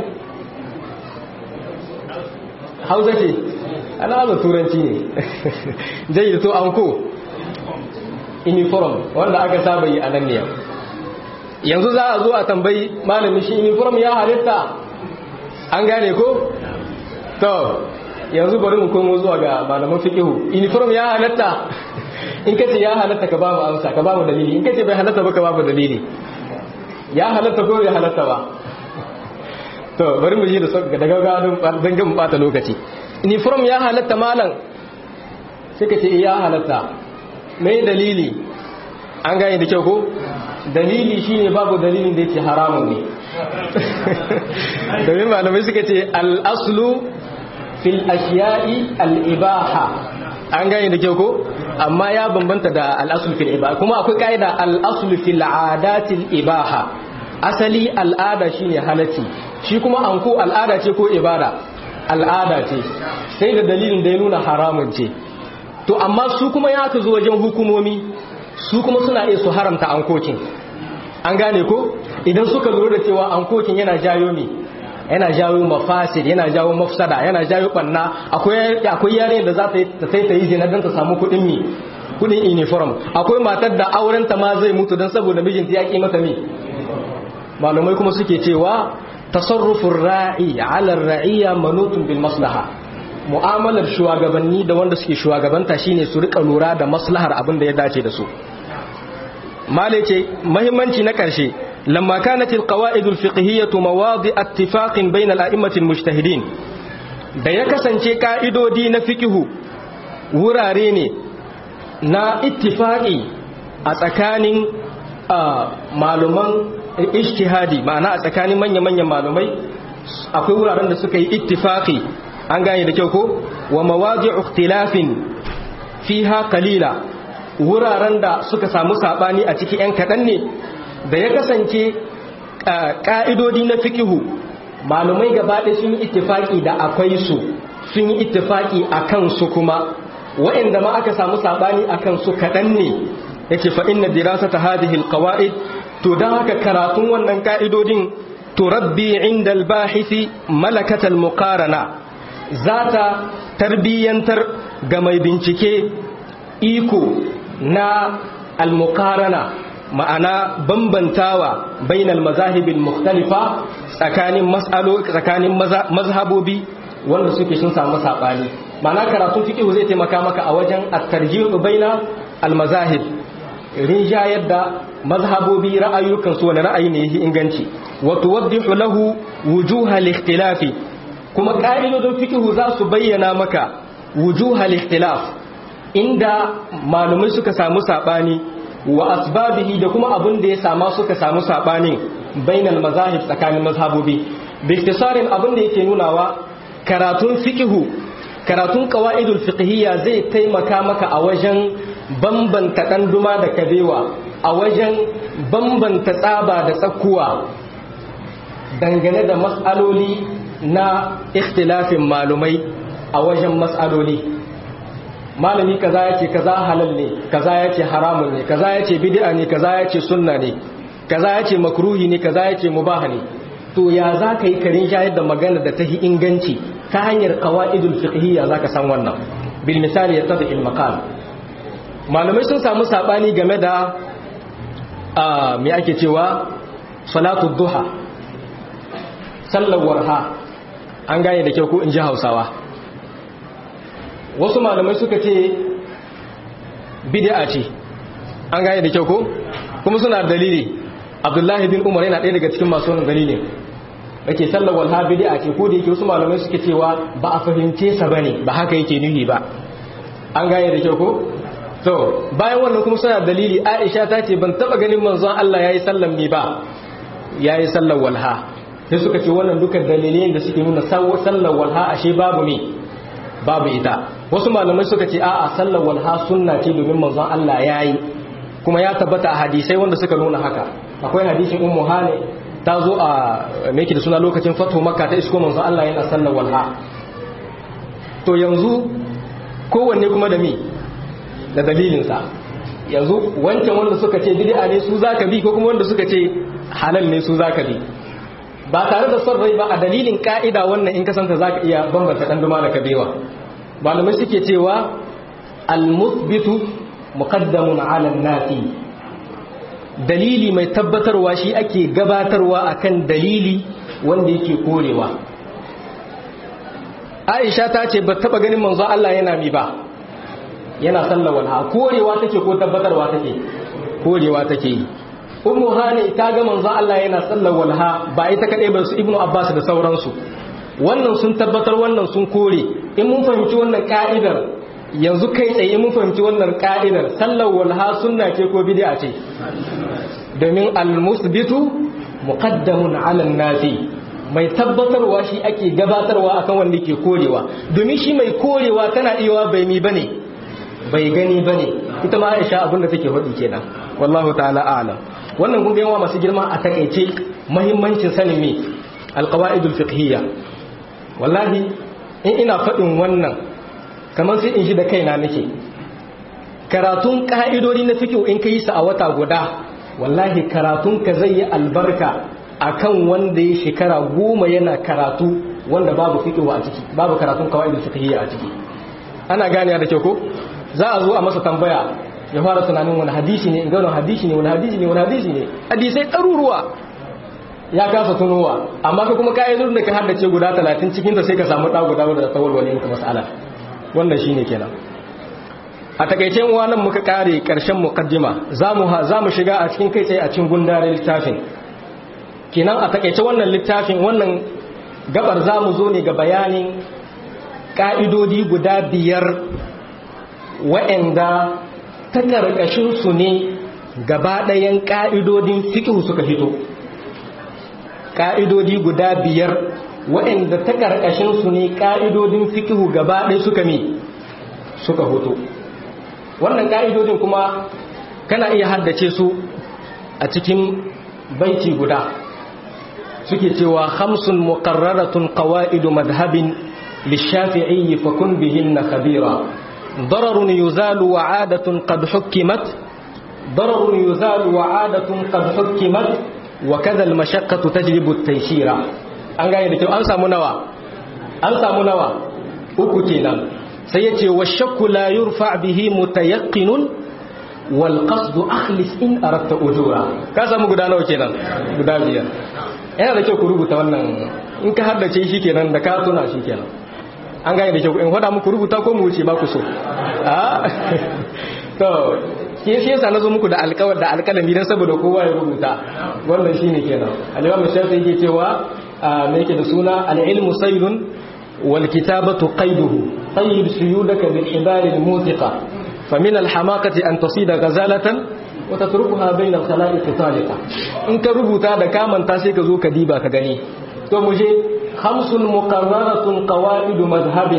hausa ce ana da turanci ne zai to anko uniform wanda aka saba yi a nan ne yanzu za a zo a tambayi malamin shi uniform ya halitta an gane ko to yanzu bari mu komo zuwa ga malaman fiqihu uniform ya halatta in kace ya halatta ka ba mu amsa ka ba mu dalili in kace bai halatta ba ka ba mu dalili ya halatta ko bai halatta ba to bari mu ji da sauka daga gadon dan ga mu bata lokaci uniform ya halatta malam sai ka ce ya halatta mai dalili an gane da kyau ko dalili shine babu dalilin da yake haramun ne domin malamai suka ce al-aslu fil ashiya'i al-ibaha an gane da kyau ko amma ya bambanta da al-aslu fil ibaha kuma akwai kaida al-aslu fil adatil ibaha asali al'ada shine halatti shi kuma anko al'ada ce ko ibada al'ada ce sai da dalilin da ya nuna haramun ce to amma su kuma ya ka zo wajen hukumomi su kuma suna iya su haramta ankokin an gane ko idan suka lura da cewa ankokin yana jayo mi yana jawo mafasid yana jawo mafsada yana jawo banna akwai akwai yare da za ta sai ta yi zina don ta samu kuɗin mi kuɗin uniform akwai matar da aurenta ma zai mutu don saboda mijinta ya ki mata mi malamai kuma suke cewa tasarrufin ra'i ala ra'iyya manutun bil maslaha mu'amalar shugabanni da wanda suke shugabanta shine su rika lura da maslahar abin da ya dace da su malai ce muhimmanci na karshe lamma kanat al qawaid al fiqhiyyah mawadi ittifaq bayna al a'immat al mujtahidin da ya kasance ka'idodi na fiqhu wurare ne na ittifaqi a tsakanin maluman ijtihadi ma'ana a tsakanin manya-manyan malumai akwai wuraren da suka yi ittifaqi an gane da kyau ko wa mawadi'u ikhtilafin fiha qalila wuraren da suka samu sabani a ciki yan kadan ne da ya kasance ka'idodi na fikihu malumai gaba ɗaya sun yi ittifaki da akwai su sun yi ittifaki akan su kuma waɗanda ma aka samu sabani akan su kadan ne yace fa inna dirasata hadhihi alqawaid to dan haka karatun wannan ka'idodin turabbi inda albahisi malakatal muqarana zata tarbiyyantar ga mai bincike iko na almuqarana ma'ana bambantawa bainal mazahibil mukhtalifa tsakanin mas'alo tsakanin mazhabobi wanda suke sun samu sabani ma'ana karatun fiqh zai taimaka maka a wajen at-tarjih baina al-mazahib rinjayar da mazhabobi ra'ayukan su wani ra'ayi ne yake inganci wa tuwaddihu lahu wujuhal ikhtilafi kuma ka'idodin fiqh za su bayyana maka wujuhal ikhtilaf inda malumai suka samu sabani wa asbabihi da kuma abin da ya sama suka samu sabanin bainal mazahib tsakanin mazhabobi bi ikhtisarin abin da yake nunawa karatun fiqh karatun qawaidul fiqhiyya zai taimaka maka a wajen bambanta ɗan duma da kabewa a wajen bambanta tsaba da tsakuwa dangane da matsaloli na ikhtilafin malumai a wajen matsaloli malami kaza yace kaza halal ne kaza yace haramun ne kaza yace bid'a ne kaza yace sunna ne kaza yace makruhi ne kaza yace mubah ne to ya za ka yi karin shayar da magana da ta yi inganci ta hanyar qawaidul fiqhiyya zaka san wannan bil misali ya tabi il maqal malamai sun samu sabani game da me ake cewa salatu duha sallar warha an gane da kyau ko in ji hausawa wasu malamai suka ce bid'a ce an gane da kyau ko kuma suna dalili abdullahi bin umar yana ɗaya daga cikin masu wannan dalilin ake sallar walha bid'a ce ko da yake wasu malamai suke cewa ba a fahimce sa bane ba haka yake nuhi ba an gane da kyau ko to bayan wannan kuma suna dalili Aisha ta ce ban taba ganin manzon Allah yayi sallan mi ba yayi sallar walha sai suka ce wannan duka dalilai da suke nuna sallar walha ashe babu ne babu ita wasu malamai suka ce a'a sallar walha sunna ce domin manzon Allah yayi kuma ya tabbata a hadisai wanda suka nuna haka akwai hadisin ummu hane ta zo a me yake da suna lokacin fatu makka ta isko manzon Allah yana sallar walha to yanzu kowanne kuma da mi da dalilinsa yanzu wancan wanda suka ce bid'a ne su zaka bi ko kuma wanda suka ce halal ne su zaka bi ba tare da son rai ba a dalilin ka'ida wannan in kasanta zaka iya bambanta dan duma da kabewa malamai suke cewa al-muthbitu muqaddamun 'ala an-nafi dalili mai tabbatarwa shi ake gabatarwa akan dalili wanda yake korewa Aisha ta ce ba taba ganin manzo Allah yana mi ba yana sallar walha korewa take ko tabbatarwa take korewa take yi ummu hani ta ga manzo Allah yana sallar walha ba ita kadai ba su ibnu abbas da sauransu wannan sun tabbatar wannan sun kore in mun fahimci wannan ka'idar yanzu kai tsaye mun fahimci wannan ka'idar sallar walha sunna ce ko bid'a ce domin al-musbitu muqaddamun 'ala an-nafi mai tabbatarwa shi ake gabatarwa akan wanda ke korewa domin shi mai korewa tana iya bai mi bane bai gani ba ne ita ma aisha abinda take faɗi kenan wallahu ta'ala a'lam wannan kun yawa masu girma a takaice muhimmancin sanin me alqawaidul fiqhiyya wallahi in ina faɗin wannan kamar sai in shi da kaina nake karatun ka'idodi na fiqh in kai su a wata guda wallahi karatun ka zai yi albarka akan wanda ya shekara goma yana karatu wanda babu fiqh a ciki babu karatun qawaidul fiqhiyya a ciki ana gane da kyau ko za a zo a masa tambaya ya fara tunanin wani hadisi ne ga wani hadisi ne wani hadisi ne wani hadisi ne hadisai ɗaruruwa ya kasa tunowa amma ka kuma kayan da ka haddace guda talatin cikin ta sai ka samu ɗa guda wadda ta walwale muka mas'ala wannan shine kenan a takaice wa nan muka kare karshen muqaddima zamu zamu shiga a cikin kai tsaye a cikin gundarin littafin kenan a takaice wannan littafin wannan gabar zamu zo ne ga bayanin ka'idodi guda biyar wa'anda ta ƙarƙashinsu ne gaba ɗayan ƙa'idodin fiƙihu suka hito ƙa'idodi guda biyar wa'anda ta ƙarƙashinsu ne ƙa'idodin fiƙihu gaba ɗaya suka mi suka hoto wannan ƙa'idodin kuma kana iya haddace su a cikin baiti guda suke cewa hamsun muqarraratun qawaidu madhhabin lishafi'i fakun bihinna khabira ضرر يزال وعادة قد حكمت ضرر يزال وعادة قد حكمت وكذا المشقة تجلب التيسير an gane da kyau an samu nawa an samu nawa uku kenan sai yace washakku la yurfa bihi mutayaqqinun wal qasd akhlis in aradta ujura ka samu guda nawa kenan guda biyar yana da kyau ku rubuta wannan in ka haddace shi kenan da ka tuna shi kenan an gane da kyau in faɗa muku rubuta ko mu wuce ba ku so a to ke shi yasa nazo muku da alƙawar da alƙalami dan saboda kowa ya rubuta wannan shine kenan al-imam shafi yake cewa me yake da suna al-ilmu saydun wal kitabatu qayduhu qayyid suyudaka bil hibal al-muthiqa famin al-hamaqati an tasida ghazalatan wa tatrukuha bayna al-khalaiq taliqa in ka rubuta da kamanta sai ka zo ka diba ka gani to mu je خمس مقررة قواعد مذهب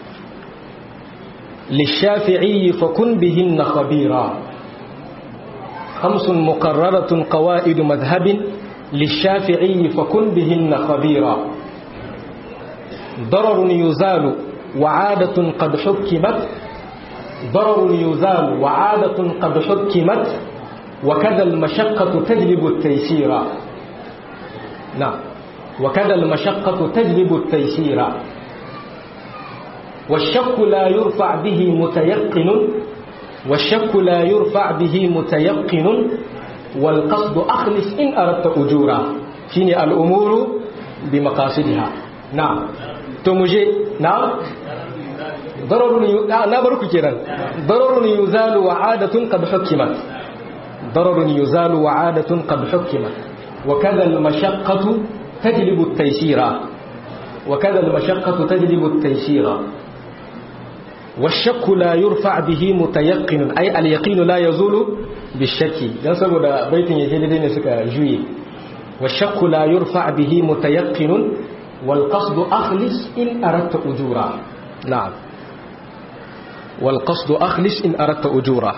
للشافعي فكن بهن خبيرا خمس مقررة قواعد مذهب للشافعي فكن بهن خبيرا ضرر يزال وعادة قد حكمت ضرر يزال وعادة قد حكمت وكذا المشقة تجلب التيسير نعم وكذا المشقة تجلب التيسير والشك لا يرفع به متيقن والشك لا يرفع به متيقن والقصد أخلص إن أردت أجورا شيني الأمور بمقاصدها نعم تمجي نعم ضرر نبرك كيرا ضرر يزال وعادة قد حكمت ضرر يزال وعادة قد حكمت وكذا المشقة تجلب التيسير وكذا المشقة تجلب التيسير والشك لا يرفع به متيقن أي اليقين لا يزول بالشك dan saboda baitin yake daidai ne suka juye والشك لا يرفع به متيقن والقصد أخلص إن أردت أجورا نعم والقصد أخلص إن أردت أجورا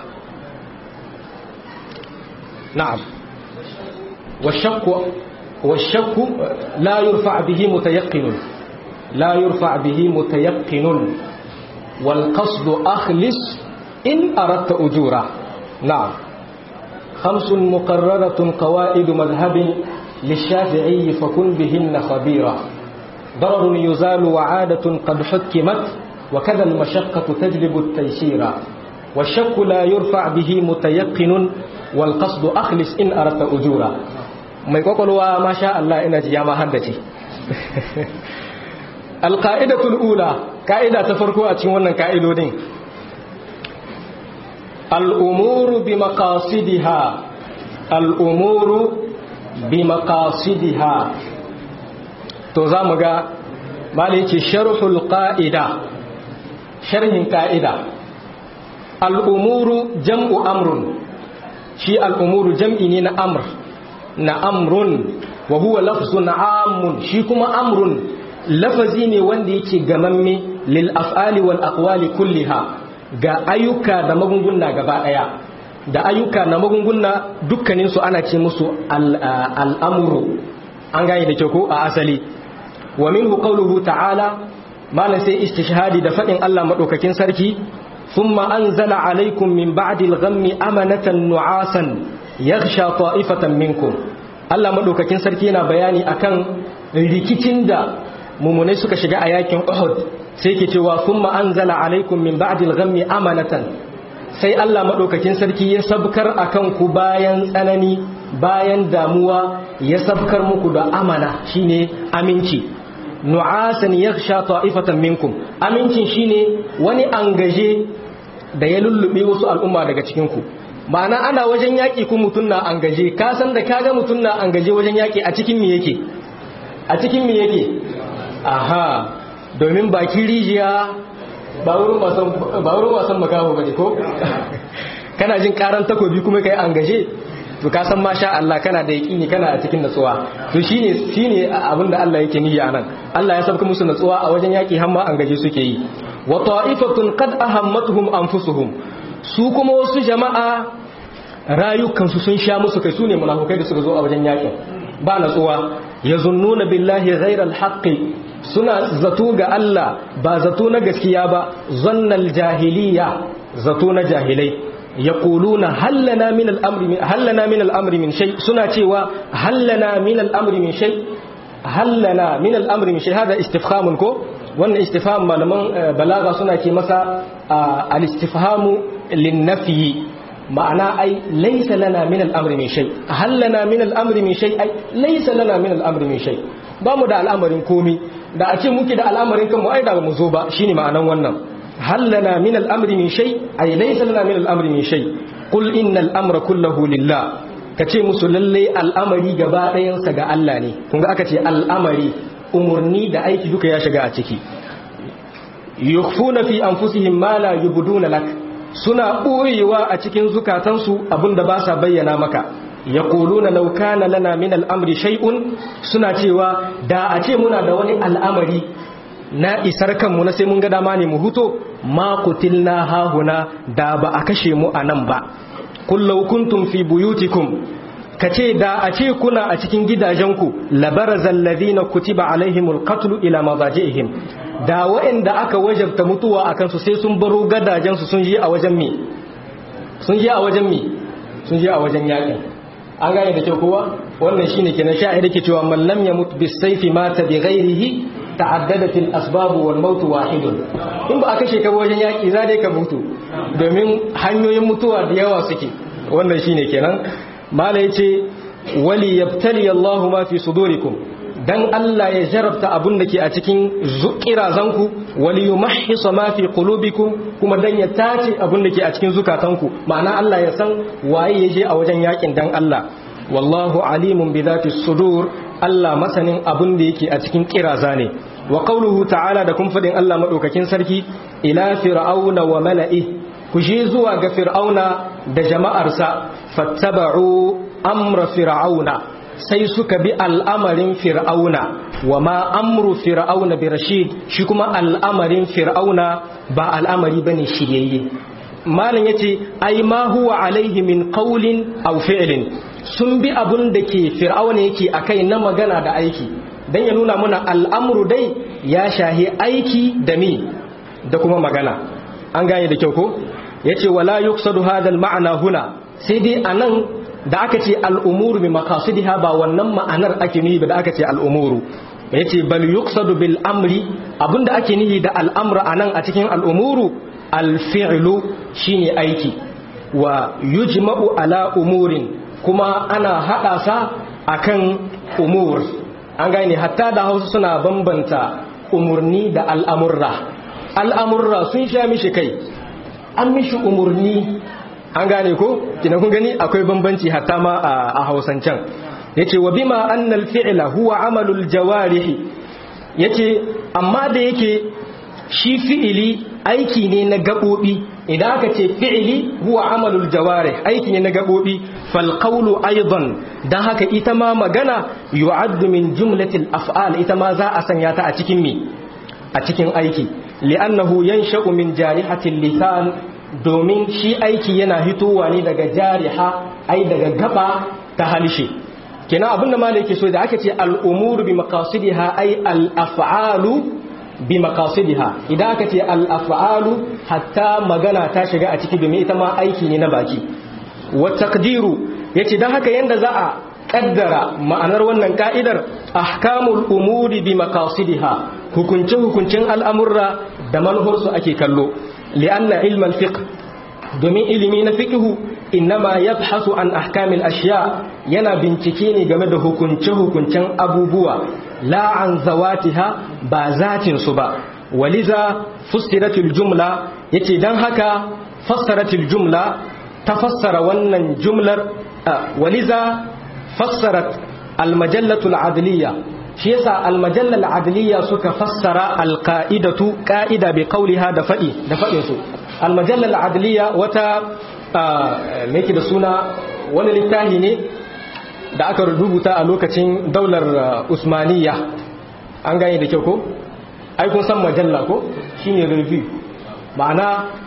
نعم والشك والشك لا يرفع به متيقن لا يرفع به متيقن والقصد أخلص إن أردت أجورا نعم خمس مقررة قواعد مذهب للشافعي فكن بهن خبيرا ضرر يزال وعادة قد حكمت وكذا المشقة تجلب التيسير والشك لا يرفع به متيقن والقصد أخلص إن أردت أجورا mai kwakwalwa masha Allah ina ji ya ma haddace alƙa'idatul ula ƙa'ida ta farko a cikin wannan ƙa'idodin al'umuru bi maqasidiha al'umuru bi maqasidiha to za mu ga maliki sharhul ƙa'ida sharhin ƙa'ida al'umuru jam'u amrun shi al'umuru jam'i ne na amr na amrun wa huwa lafzun amun shi kuma amrun lafazi ne wanda yake gamamme lil af'ali wal aqwali kulliha ga ayyuka da magunguna gaba daya da ayyuka na magunguna dukkanin su ana ce musu al'amuru an gane da kyau ko a asali wa minhu qawluhu ta'ala malan sai istishhadi da fadin Allah madaukakin sarki thumma anzala alaikum min ba'di al-ghammi amanatan nu'asan yaghsha ta'ifatan minkum Allah madaukakin sarki yana bayani akan rikicin da mumunai suka shiga a yakin Uhud sai ke cewa thumma anzala alaikum min ba'di al-ghammi amanatan sai Allah madaukakin sarki ya sabkar akan ku bayan tsanani bayan damuwa ya sabkar muku da amana shine aminci nu'asan yaghsha ta'ifatan minkum amincin shine wani angaje da ya lullube wasu al'umma daga cikin ku ma'ana ana wajen yaƙi ku mutum na angaje ka san da kaga mutum na angaje wajen yaƙi a cikin me yake a cikin me yake aha domin bakin rijiya ba wurin wasan makaho ba ne ko kana jin karan takobi kuma kai angaje to ka san masha Allah kana da yaƙini kana a cikin natsuwa to shine shine abinda Allah yake niyya nan Allah ya sabka musu natsuwa a wajen yaƙi har ma angaje suke yi wa ta'ifatun qad ahammatuhum anfusuhum su kuma wasu jama'a rayukansu sun sha musu kai su ne munafukai da suka zo a wajen yakin ba natsuwa ya zunnuna billahi ghairal haqqi suna zato ga Allah ba zato na gaskiya ba zannal jahiliya zato na jahilai yaquluna hallana min al-amri hallana min al-amri min shay suna cewa hallana min al-amri min shay hallana min al-amri min shay hada istifhamun ko wannan istifham malaman balaga suna ce masa al-istifhamu lin-nafyi ma'ana ai laisa lana min al'amri min shay hal lana min al'amri min shay ai laisa lana min al'amri min shay ba mu da al'amarin komi da a ce muke da al'amarin kanmu ai da ba mu zo ba shine ma'anan wannan hal lana min al'amri min shay ai laisa lana min al'amri min shay qul innal amra kulluhu lillah kace musu lalle al'amari gaba ɗayan sa ga Allah ne kun ga aka ce al'amari umurni da aiki duka ya shiga a ciki yukhfuna fi anfusihim ma la yubduna lak suna ɓoyewa a cikin zukatansu abinda ba sa bayyana maka ya na lauka na lana min al'amri shai'un suna cewa da a ce muna da wani al'amari na isar kanmu na sai mun ga dama ne mu huto ma na hahuna da ba a kashe mu a nan ba qul law kuntum fi buyutikum kace da a ce kuna a cikin gidajenku labarazal ladina kutiba alaihimul qatlu ila madajihim da waɗanda aka wajabta mutuwa akan su sai sun baro gadajen su sun je a wajen me sun je a wajen me sun je a wajen yaƙi an gane da kyau kowa wannan shine kenan sha'ir yake cewa man lam yamut bis sayfi mata bi ghairihi ta'addadat al asbab wal maut wahidun in ba aka sheka wajen yaƙi za dai ka mutu domin hanyoyin mutuwa da yawa suke wannan shine kenan mala yace wali yabtali Allahu ma fi sudurikum dan Allah ya jarabta abun da ke a cikin kirazanku wali yumahhisa ma fi qulubikum kuma dan ya tace abun da ke a cikin zukatanku ma'ana Allah ya san waye ya je a wajen yakin dan Allah wallahu alimun bi dhati sudur Allah masanin abun da yake a cikin kiraza ne wa qawluhu ta'ala da kun fadin Allah madaukakin sarki ila fir'auna wa mala'i ku je zuwa ga fir'auna da jama'arsa fattaba'u amra fir'auna sai suka bi al'amarin fir'auna wa ma amru fir'auna bi rashid shi kuma al'amarin fir'auna ba al'amari bane shiryayye malam yace ai ma huwa alaihi min qawlin aw fi'lin sun bi abun da ke fir'auna yake akai na magana da aiki dan ya nuna mana al'amru dai ya shahi aiki da mi da kuma magana an gane da kyau ko yace wala yuqsadu hadha al-ma'na huna sai dai anan da aka ce al'umuru bi makasudiha ba wannan ma'anar ake nihi ba da aka ce al'umuru ya ce bal yuqsadu bil amri abinda ake nihi da al'amra a nan a cikin al'umuru alfi'lu shine aiki wa yujma'u ala umurin kuma ana haɗa sa akan umur an gane hatta da hausa suna bambanta umurni da al'amurra al'amurra sun sha mishi kai an mishi umurni an gane ko kina kun gani akwai bambanci hatta ma a hausancan yace wa bima annal fi'la huwa amalul jawarih yace amma da yake shi fi'ili aiki ne na gabobi idan aka ce fi'ili huwa amalul jawarih aiki ne na gabobi fal qawlu aidan dan haka ita ma magana yu'addu min jumlatil af'al ita ma za a sanya ta a cikin mi a cikin aiki li'annahu yansha'u min jarihatil lisan domin shi aiki yana hitowa ne daga jariha ai daga gaba ta halshe kenan abinda malai yake so da aka ce al'umuru bi maqasidiha ai al'af'alu bi maqasidiha idan aka ce al'af'alu hatta magana ta shiga a ciki domin ita ma aiki ne na baki wa taqdiru yace dan haka yanda za a kaddara ma'anar wannan ka'idar ahkamul umuri bi maqasidiha hukunce hukuncin al'amurra da manhursu ake kallo لأن علم الفقه domin ilimi na fiqhu innama yabhasu an ahkamil ashiya yana bincike ne game da hukunce hukuncen abubuwa la an zawatiha ba zatin su ba waliza fussiratul jumla yace dan haka fassaratul jumla ta fassara wannan jumlar waliza fassarat almajallatul adliya shi yasa almajallal adliya suka fassara alqaidatu qaida bi qawliha da fadi da fadin su almajallal adliya wata meke da suna wani littafi ne da aka rubuta a lokacin daular usmaniya an gane da kyau ko ai kun san majalla ko shine review ma'ana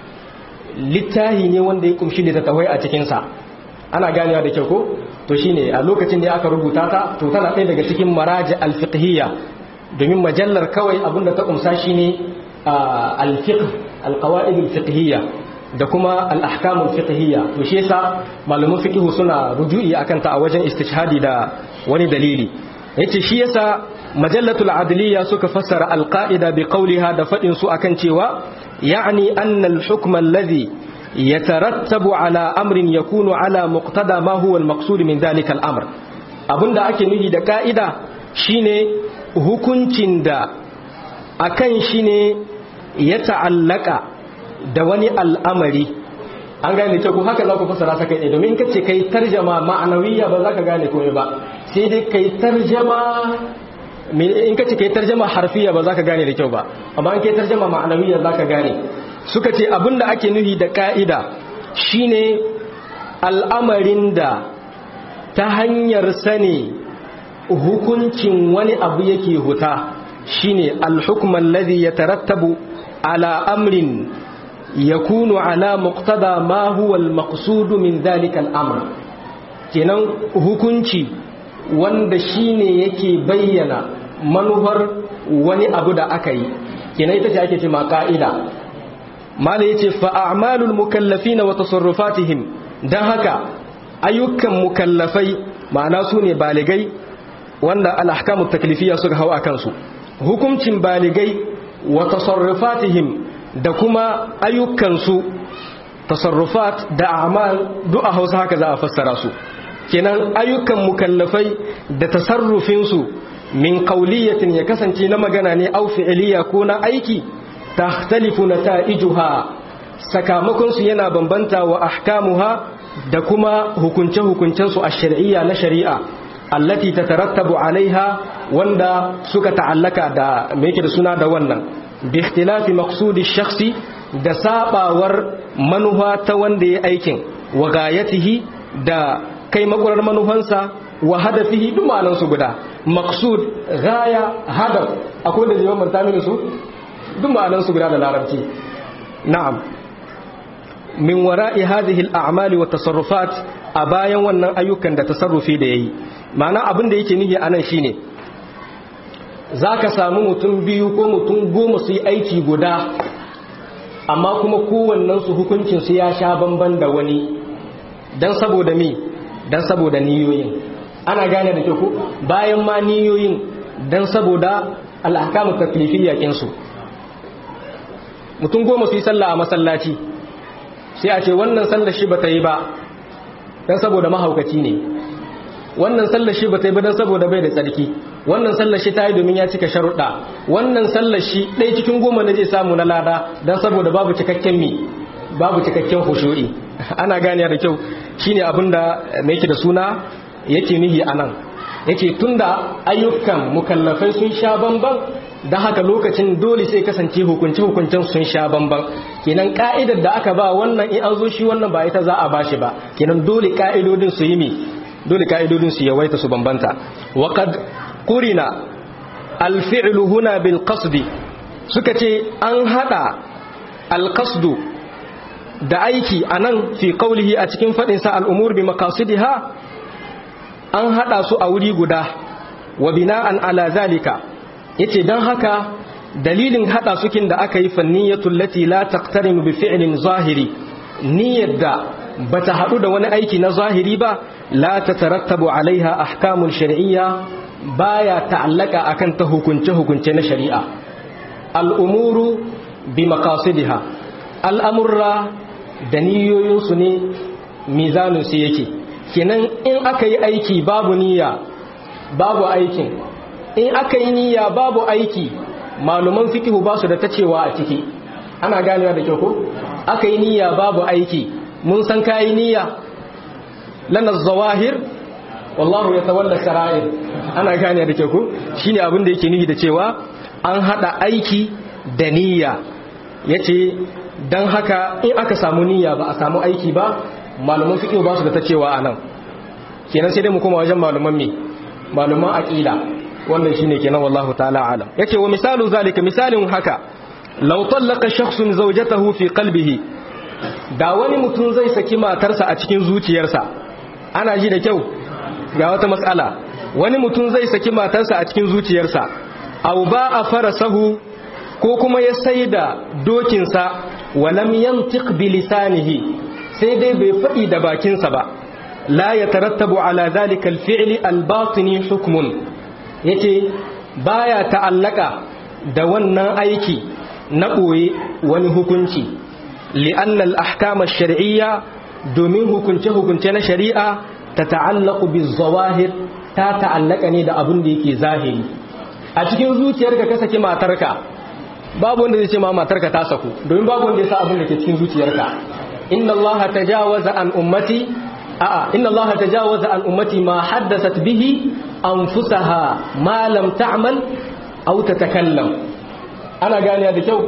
littafi ne wanda ya kumshi littattafai a cikin sa ana ganewa da kyau ko to shine a lokacin da aka rubuta ta to tana ɗaya daga cikin maraji alfiqhiyya domin majallar kawai abinda ta kumsa shine alfiqh alqawaid alfiqhiyya da kuma al-ahkam alfiqhiyya to shi yasa malaman fiqh suna ruju'i akan ta a wajen istishhadi da wani dalili yace shi yasa majallatul adliya suka fassara alqaida bi qawliha da fadin su akan cewa ya'ni anna al-hukm alladhi يترتب على أمر يكون على مقتضى ما هو المقصود من ذلك الأمر abinda ake nufi da ka'ida shine hukuncin da akan shi ne ya ta'allaka da wani al'amari an gane ce ku haka za ku fasara ta kai domin kace kai tarjama ma'anawiyya ba za ka gane komai ba sai dai kai tarjama in kace kai tarjama harfiya ba za ka gane da kyau ba amma in kai tarjama ma'anawiyya za ka gane suka ce abinda ake nuhi da ka'ida shine al'amarin da ta hanyar sani hukuncin wani abu yake huta shine al-hukm alladhi yatarattabu ala amrin yakunu ala muqtada ma huwa al-maqsud min dhalika al-amr kenan hukunci wanda shine yake bayyana manufar wani abu da aka yi kenan ita ce ake ce ma ka'ida mala yace fa a'malul mukallafina wa tasarrufatihim dan haka ayyukan mukallafai ma'ana su ne baligai wanda al-ahkamu taklifiyya suka hawa kansu hukuncin baligai wa tasarrufatihim da kuma ayyukansu tasarrufat da a'mal du'a Hausa haka za a fassara su kenan ayyukan mukallafai da tasarrufinsu min qawliyatin ya kasance na magana ne au fi'liya ko na aiki tahtalifu nata'ijuha sakamakon su yana bambanta wa ahkamuha da kuma hukunce hukuncen su a shar'iyya na shari'a allati tatarattabu alaiha wanda suka ta'allaka da me yake da suna da wannan bi ikhtilafi maqsudi shakhsi da sabawar manufa ta wanda ya aikin wa gayatihi da kai makwarar manufansa wa hadafihi duk ma'anan su guda maqsud gaya hadaf akwai da jiman manta mini su duk ma'anan su guda da larabci na'am min wara'i hadhihi al-a'mali wa tasarrufat a bayan wannan ayyukan da tasarrufi da yayi ma'ana abin da yake nihi anan shine zaka samu mutum biyu ko mutum goma su yi aiki guda amma kuma kowannen su hukuncin su ya sha bamban da wani dan saboda me dan saboda niyoyin ana gane da ke ku bayan ma niyoyin dan saboda al'akamu taklifiyya kinsu mutum goma su yi sallah a masallaci sai a ce wannan sallar shi ba ta yi ba dan saboda mahaukaci ne wannan sallar shi ba ta yi ba dan saboda bai da tsarki wannan sallar shi ta yi domin ya cika sharuɗa wannan sallar shi ɗaya cikin goma na zai samu na lada dan saboda babu cikakken mi babu cikakken hushu'i ana ganiya da kyau shine abin da mai yake da suna yake nihi anan yake tunda ayyukan mukallafai sun sha bamban da haka lokacin dole sai kasance hukunce hukuncen sun sha bamban kenan ka'idar da aka ba wannan in an zo shi wannan ba ita za a bashi ba kenan dole ka'idodin su yi mi dole ka'idodin su yawaita su bambanta wa qad qurina al-fi'lu huna bil qasdi suka ce an hada al-qasdu da aiki anan fi qawlihi a cikin fadin sa al-umur bi maqasidiha an hada su a wuri guda wa bina'an ala zalika yace dan haka dalilin hada sukin da aka yi fanniyatul lati la taqtarinu bi fi'lin zahiri niyyar da bata hadu da wani aiki na zahiri ba la tatarattabu alaiha ahkamun shar'iyya baya ta'allaka akan ta hukunce hukunce na shari'a al'umuru bi maqasidiha al'amurra da niyoyinsu ne mizanin su yake kenan in aka yi aiki babu niyya babu aikin in aka yi niyya babu aiki maluman fikihu ba su da ta cewa a ciki ana ganewa da kyau ko aka yi niyya babu aiki mun san kayi niyya lana zawahir wallahu ya tawalla sara'ir ana ganewa da kyau ko shine abin da yake nihi da cewa an hada aiki da niyya yace dan haka in aka samu niyya ba a samu aiki ba malaman fiqh ba su da ta cewa anan kenan sai dai mu koma wajen malaman me malaman aqida wannan shine kenan wallahu ta'ala alam yace wa misalu zalika misalin haka law tallaqa shakhsun zawjatahu fi qalbihi da wani mutum zai saki matarsa a cikin zuciyarsa ana ji da kyau ga wata matsala wani mutum zai saki matarsa a cikin zuciyarsa aw ba'a farasahu ko kuma ya saida dokinsa walam yantiq bi lisanihi sai dai bai faɗi da bakinsa ba la ya tarattabu ala zalika alfi'li albatini hukmun yace baya ta'allaka da wannan aiki na ɓoye wani hukunci li'anna al-ahkam ash-shar'iyya domin hukunce hukunce na shari'a ta ta'allaqu biz-zawahir ta ta'allaka ne da abin da yake zahiri a cikin zuciyarka ka saki matarka babu wanda zai ce ma matarka ta saku domin babu wanda ya sa abin da ke cikin zuciyarka inna allaha tajawaza an ummati a'a inna allaha tajawaza an ummati ma haddathat bihi anfusaha ma lam ta'mal aw tatakallam ana gane da kyau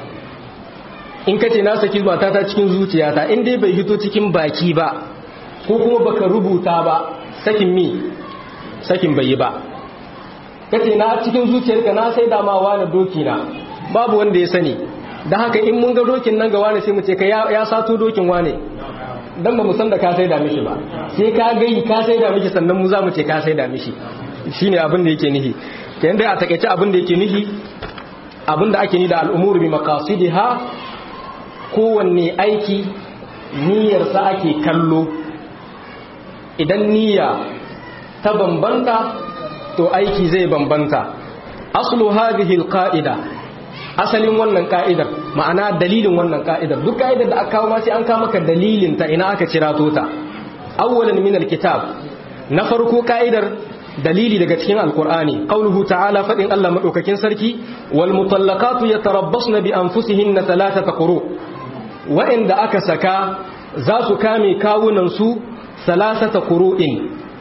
in kace na saki matata cikin zuciyata in dai bai hito cikin baki ba ko kuma baka rubuta ba sakin mi sakin bai yi ba kace na cikin zuciyarka na sai damawa na doki na babu wanda ya sani da haka in mun ga dokin nan ga wane sai mu ce ka ya sato dokin wane dan ba mu san da ka sai da mishi ba sai ka gai ka sai da mishi sannan mu za mu ce ka sai da mishi shine abin da yake nihi kayan dai a takaice abin da yake nihi abin da ake ni da al'umur bi maqasidiha kowanne aiki niyyarsa ake kallo idan niyya ta bambanta to aiki zai bambanta aslu hadhihi alqa'ida asalin wannan ka'idar ma'ana dalilin wannan ka'idar duk ka'idar da aka kawo ma sai an kawo maka dalilin ta ina aka cirato ta awwalan min alkitab na farko ka'idar dalili daga cikin alkur'ani qauluhu ta'ala fadin Allah madaukakin sarki wal mutallaqatu yatarabbasna bi anfusihinna thalathata quru wa'inda aka saka za su kame kawunan su thalathata quru'in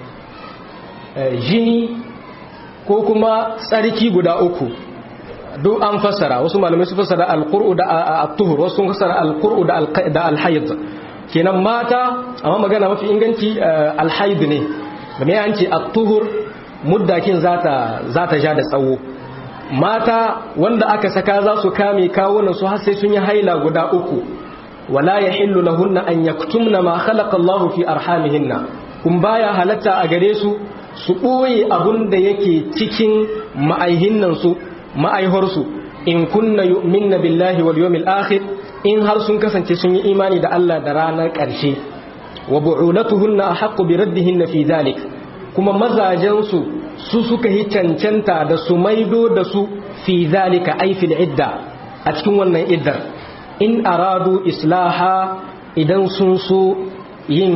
jini ko kuma tsarki guda uku duk an fassara wasu malamai su fassara alqur'u da at-tuhur wasu sun fassara alqur'u da al-hayd kenan mata amma magana mafi inganci al-hayd ne da mai an ce at-tuhur muddakin zata zata ja da tsawo mata wanda aka saka za su kame kawunan su har sai sun yi haila guda uku wala yahillu lahunna an yaktumna ma khalaqa Allahu fi arhamihinna kun baya halatta a gare su su ɓoye abun da yake cikin ma'aihinnansu ma'aiharsu in kunna yu'minna billahi wal yawmil akhir in har sun kasance sun yi imani da Allah da ranar ƙarshe wa bu'ulatuhunna ahaqqu bi raddihinna fi dhalik kuma mazajensu su suka yi cancanta da su maido da su fi zalika ay fil idda a cikin wannan iddar in aradu islaha idan sun so yin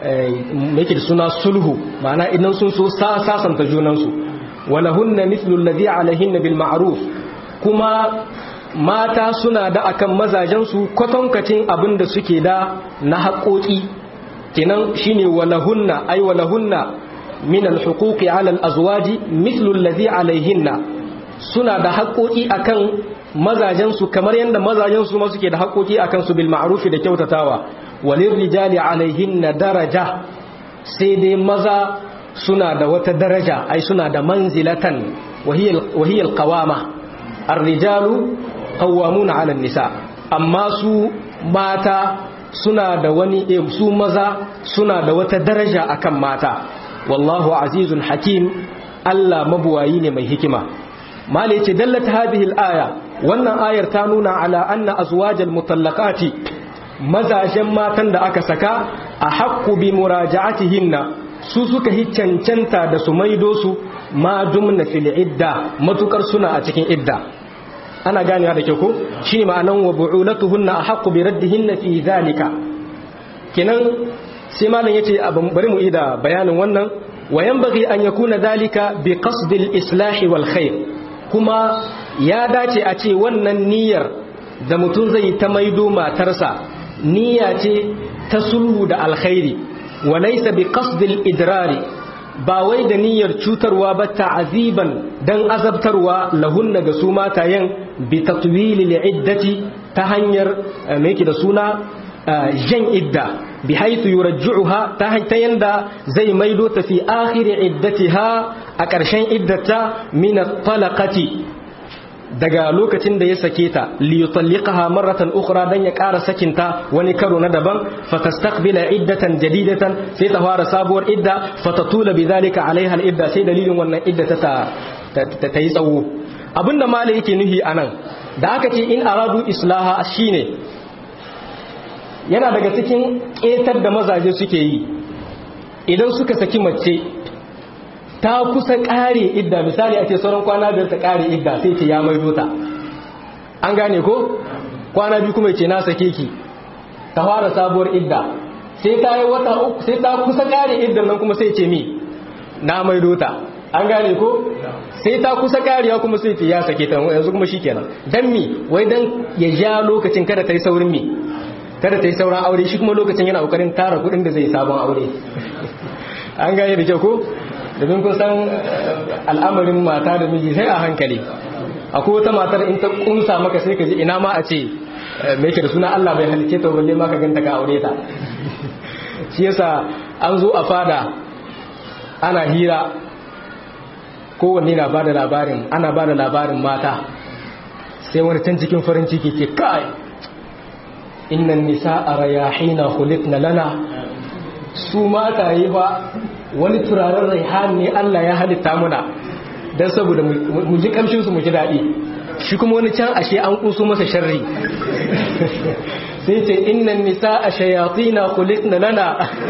yake da suna sulhu ma'ana idan sun so sasanta junansu walahunna mithlu alladhi alaihinna bil ma'ruf kuma mata suna da akan mazajensu kwatankacin abin da suke da na haƙoƙi kenan shine walahunna ay walahunna min alhuquqi ala alazwaji mithlu alladhi alaihinna suna da haƙoƙi akan mazajensu kamar yadda mazajensu ma suke da haƙoƙi akan su bil ma'ruf da kyautatawa walin rijali alaihinna daraja sai dai maza suna da wata daraja ai suna da manzilatan wahiyar qawama ar-rijalu qawwamuna 'ala nisa amma su mata suna da wani su maza suna da wata daraja akan mata wallahu azizun hakim Allah mabuwayi ne mai hikima mala yace dallat hadhihi al-aya wannan ayar ta nuna ala anna azwajal mutallaqati mazajen matan da aka saka a haƙƙu bi muraja'atihinna su suka yi cancanta da su maido su ma dumna fil idda matukar suna a cikin idda ana ganewa da ke ko shine ma'anan wa bu'ulatuhunna ahaqqu bi raddihinna fi zalika kenan sai malam yace bari mu ida bayanin wannan wa yanbaghi an yakuna zalika bi qasd al islah wal khair kuma ya dace a ce wannan niyyar da mutum zai ta maido matarsa niyya ce ta sulhu da alkhairi wa laysa bi qasdil idrari ba wai da niyyar cutarwa ba ta'aziban dan azabtarwa lahunna ga su matayen bi tatwili iddati ta hanyar me yake da suna jan idda bi haythu yurajjuha ta ta yanda zai maido ta fi akhir iddatiha a ƙarshen iddata min at-talaqati daga lokacin da ya sake ta li yutalliqaha marratan ukhra dan ya ƙara sakinta wani karo na daban fatastaqbila iddatan jadidatan sai ta fara sabuwar idda fatatula bidhalika alaiha al-idda sai dalilin wannan idda ta ta yi tsawo abinda malai yake nuhi anan da aka ce in aradu islaha shine yana daga cikin ƙetar da mazaje suke yi idan suka saki mace ta kusa ƙare idda misali a ce sauran kwana biyar ta ƙare idda sai ce ya maido ta an gane ko kwana biyu kuma ce na sake ki ta fara sabuwar idda sai ta yi wata uku sai ta kusa ƙare iddan nan kuma sai ce mi na maido ta an gane ko sai ta kusa ƙariya kuma sai ce ya sake ta yanzu kuma shikenan dan mi wai dan ya ja lokacin kada ta yi saurin mi kada ta yi sauran aure shi kuma lokacin yana kokarin tara kuɗin da zai sabon aure an gane da kyau ko domin kun san al'amarin mata da miji sai a hankali akwai wata matar in ta kumsa maka sai ka ji ina ma a ce me yake da suna Allah bai halice ta balle ma ka ganta ka aure ta shi yasa an zo a fada ana hira kowanne na bada labarin ana bada labarin mata sai wani can cikin farin ciki ke kai innan nisa'a rayahina khuliqna lana su mata yi ba wani turaren raihan ne Allah ya halitta muna dan saboda mu ji kamshin su mu ji dadi shi kuma wani can ashe an kuso masa sharri sai ce innan nisa'a shayatina khuliqna lana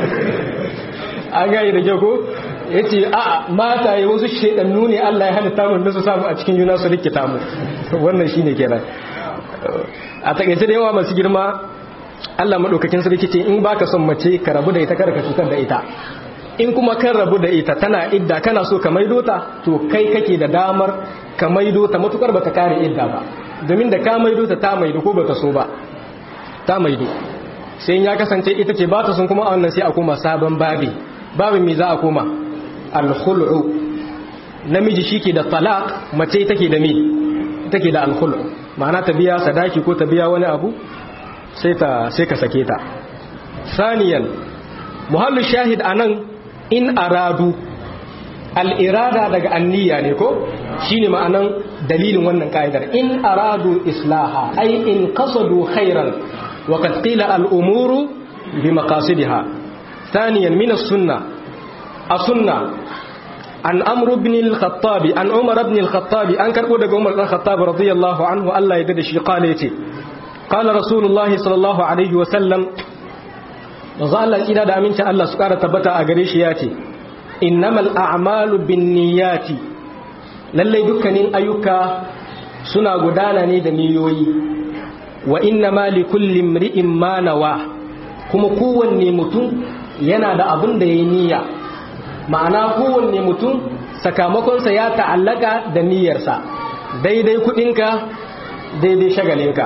an gani da jago yace a mata yi wasu shedannu ne Allah ya halitta mu da su samu a cikin juna su rikita mu wannan shine kenan a takaice da yawa masu girma Allah madaukakin sarki ce in baka son mace ka rabu da ita kada ka cutar da ita in kuma kan rabu da ita tana idda kana so ka maido ta to kai kake da damar ka maido ta matukar baka kare idda ba domin da ka maido ta ta maido ko baka so ba ta maido sai ya kasance ita ce ba ta son kuma a wannan sai a koma sabon babi babin me za a koma al-khul'u namiji shike da talaq mace take da me take da al-khul'u ma'ana ta biya sadaki ko ta biya wani abu sai ta sai ka sake ta saniyan muhallu shahid anan in aradu al-irada daga anniya ne ko shine ma'anan dalilin wannan ka'idar in aradu islaha ay in qasadu khairan wa qad qila al-umuru bi maqasidiha thaniyan min as-sunnah as-sunnah an amr ibn al-khattab an umar ibn al-khattab an karbo daga umar ibn al-khattab radiyallahu anhu Allah ya dade shi kale yace qala rasulullahi sallallahu alaihi wa sallam manzo Allah kira da amincin Allah su kara tabbata a gare shi yace innamal a'malu binniyati lalle dukkanin ayyuka suna gudana ne da niyoyi wa innama likulli imri'in ma nawa kuma kowanne mutum yana da abin da yayi niyya ma'ana kowanne mutum sakamakonsa ya ta'allaka da niyyarsa daidai kudinka daidai shagalinka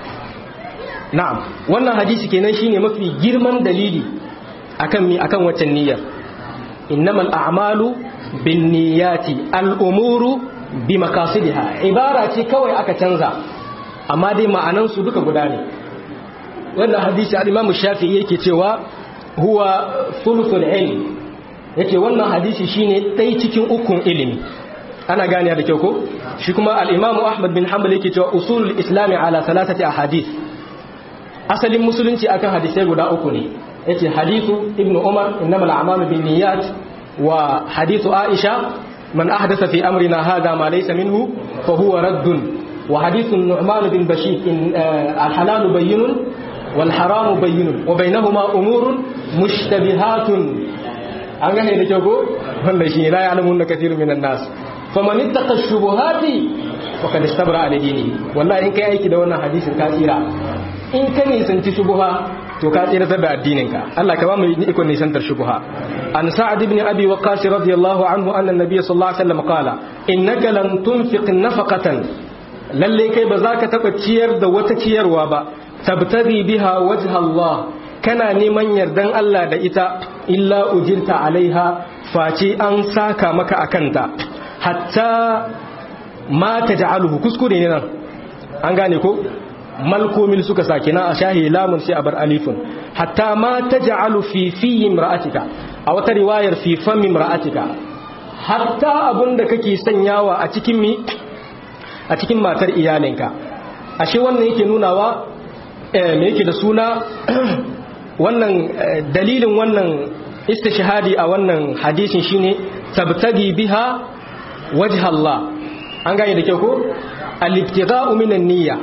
na'am wannan hadisi kenan shine mafi girman dalili akan mi akan waccan niyyar innamal a'malu binniyati al'umuru bi makasidiha ibara ce kawai aka canza amma dai ma'anan su duka guda ne wannan hadisi al-Imam Shafi'i yake cewa huwa thuluthul ilm yake wannan hadisi shine ɗai cikin ukun ilimi ana gane da kyau ko shi kuma al-Imam Ahmad bin Hanbal yake cewa usulul islam ala salatati ahadith asalin musulunci akan hadisai guda uku ne yace hadithu ibnu Umar innamal a'malu binniyat wa hadithu Aisha man ahdatha fi amrina hadha ma laysa minhu fa huwa raddun wa hadithu Nu'man bin Bashir al-halal bayyinun wal haram bayyinun wa bainahuma umurun mushtabihatun an gane da kyau ko wanda shi la ya'lamun kathirun minan nas faman ittaqa shubuhati faqad istabra ala dini wallahi in kai aiki da wannan hadisin ka tsira in ka nisanci shubuha to ka tsira da addinin ka Allah ka ba mu iko nisantar shubuha an sa'ad ibn abi waqqas radiyallahu anhu anna an-nabiy sallallahu alaihi wasallam qala innaka lan tunfiq nafaqatan lalle kai ba za ka taba ciyar da wata ciyarwa ba tabtaghi biha wajha Allah kana neman yardan Allah da ita illa ujirta alaiha face an saka maka akanta hatta ma taj'aluhu kuskure ne nan an gane ko malkomil suka sake na a shahi lamun sai a bar alifun hatta ma taj'alu fi fi imra'atika a wata riwayar fi fam imra'atika hatta abinda kake sanyawa a cikin mi a cikin matar iyalinka ashe wannan yake nunawa me yake da suna wannan dalilin wannan istishhadi a wannan hadisin shine tabtagi biha wajh Allah an gane da kyau ko al-ibtigha'u min an-niyya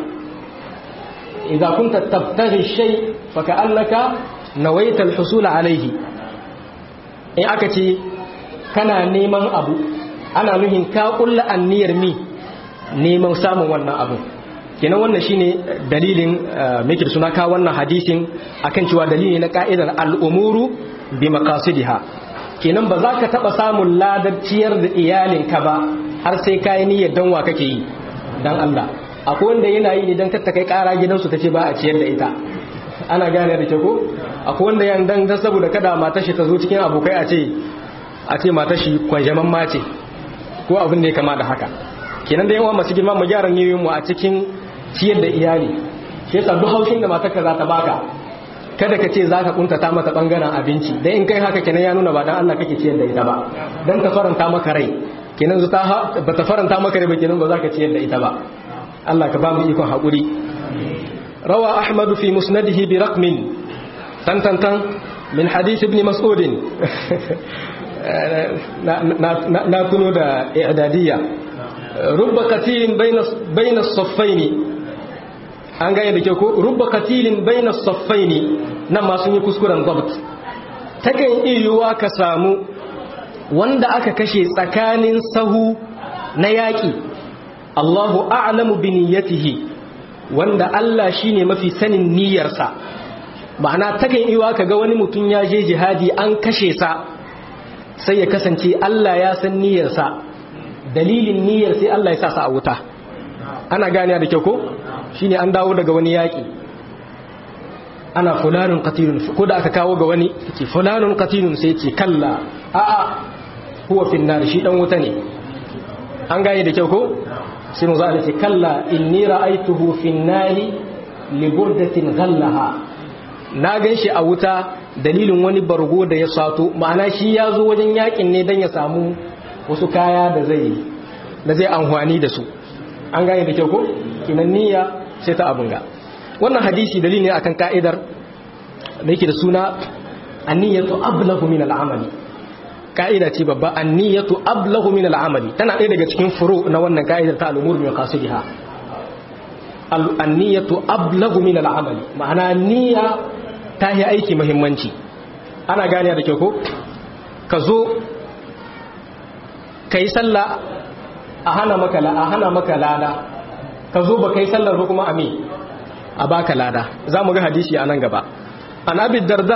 idza kunta tabtaghi shay fa ka'annaka nawaita al-husul alayhi in aka ce kana neman abu ana nuhin ka kulla anniyar mi neman samun wannan abu kenan wannan shine dalilin meke suna ka wannan hadisin akan cewa dalili na ka'idar al'umuru bi maqasidiha kenan ba za ka taba samun ladar ciyar da iyalinka ba har sai ka yi niyyar dan wa kake yi dan Allah akwai wanda yana yi idan ta kai kara gidansu ta ce ba a ciyar da ita ana gane da ke ko akwai wanda yan dan dan saboda kada matar shi ta zo cikin abokai a ce a ce matar shi kwanjaman mace ko abin da ya kama da haka kenan da yawa masu girma mu gyara niyoyin mu a cikin ciyar da iyali shi yasa duk haushin da matarka za ta baka kada ka ce za ka kuntata mata bangaren abinci dan in kai haka kenan ya nuna ba dan Allah kake ciyar da ita ba dan ka faranta maka rai kenan zu ta ba ta faranta maka rai ba kenan ba za ka ciyar da ita ba Allah ka ba mu ikon haƙuri rawa ahmadu fi musnadihi bi raqmin tantantan min hadith ibn mas'ud na tuno da i'dadiyya rubba qatilin bayna as-saffayn an gane da ke ko rubba qatilin bayna as-saffayn nan ma sun yi kuskuren dabt takan iyuwa ka samu wanda aka kashe tsakanin sahu na yaƙi Allahu a'lamu bi niyyatihi wanda Allah shine mafi sanin niyyarsa ma'ana takan iwa kaga wani mutum ya je jihadi an kashe sa sai ya kasance Allah ya san niyyarsa dalilin niyyar sai Allah ya sa sa a wuta ana gane da kyau ko shine an dawo daga wani yaƙi ana fulanun qatilun ko da aka kawo ga wani ce fulanun qatilun sai ce kalla a'a huwa fin nar shi dan wuta ne an gane da kyau ko sai mu za a ce kalla inni ra'aituhu fin nari li burdatin ghallaha na gan shi a wuta dalilin wani bargo da ya sato ma'ana shi ya zo wajen yakin ne dan ya samu wasu kaya da zai da zai amfani da su an gane da kyau ko kinan niyya sai ta abunga wannan hadisi dalili ne akan ka'idar da yake da suna anniyatu ablahu min al'amali ka'ida ce babba anniyatu ablahu min al'amali tana ɗaya daga cikin furu na wannan ka'idar ta al'umur min qasidiha anniyatu ablahu min al'amali ma'ana niyya ta yi aiki muhimmanci ana gane da kyau ko ka zo kai sallah a hana maka a hana maka lada ka zo ba kai sallar ba kuma ami a baka lada za mu ga hadisi a nan gaba an abi darda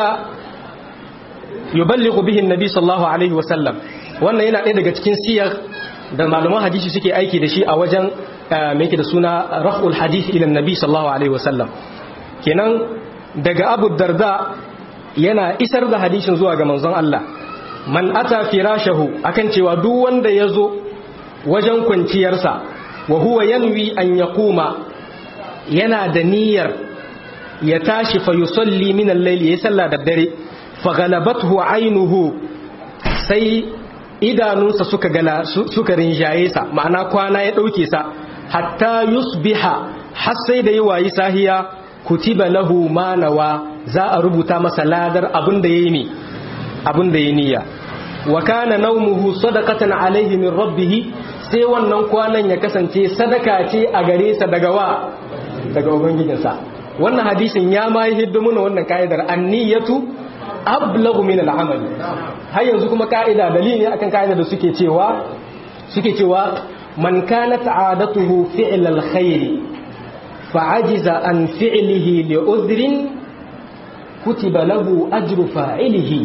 yuballighu bihi annabi sallallahu alaihi wasallam wannan yana ɗaya daga cikin siyar da malaman hadisi suke aiki da shi a wajen me yake da suna raf'ul hadith ila annabi sallallahu alaihi wasallam kenan daga abu darda yana isar da hadisin zuwa ga manzon Allah man ata firashahu akan cewa duk wanda ya zo wajen kwanciyarsa wa huwa yanwi an yaquma yana da niyyar ya tashi fa yusalli min al-layl ya salla da dare fa galabathu aynuhu sai idanunsa suka gala suka rinjaye sa ma'ana kwana ya dauke sa hatta yusbiha har sai da yayi sahiya kutiba lahu ma nawa za a rubuta masa ladar abin da yayi ne abin da yayi niyya wa kana nawmuhu sadaqatan alayhi min rabbih sai wannan kwanan ya kasance sadaka ce a gare sa daga wa daga ubangijinsa wannan hadisin ya ma yi hiddimuna wannan ka'idar anniyatu ablagu min al'amal har yanzu kuma ka'ida dalili akan ka'ida da suke cewa suke cewa man kanat adatuhu fi'l alkhair fa'ajiza an fi'lihi li udhrin kutiba lahu ajru fa'ilihi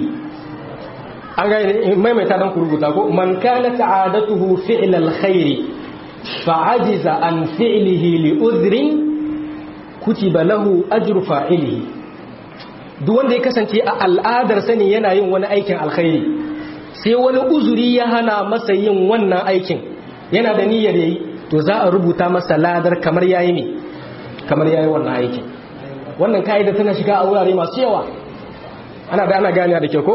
an ga maimaita dan kurubuta ko man kanat adatuhu fi'l alkhair fa'ajiza an fi'lihi li udhrin kutiba lahu ajru fa'ilihi duk wanda ya kasance a al'adar sani yana yin wani aikin alkhairi sai wani uzuri ya hana masa yin wannan aikin yana da niyyar yayi to za a rubuta masa ladar kamar yayi ne kamar yayi wannan aikin wannan kaida tana shiga a wurare masu yawa ana da ana gane da ke ko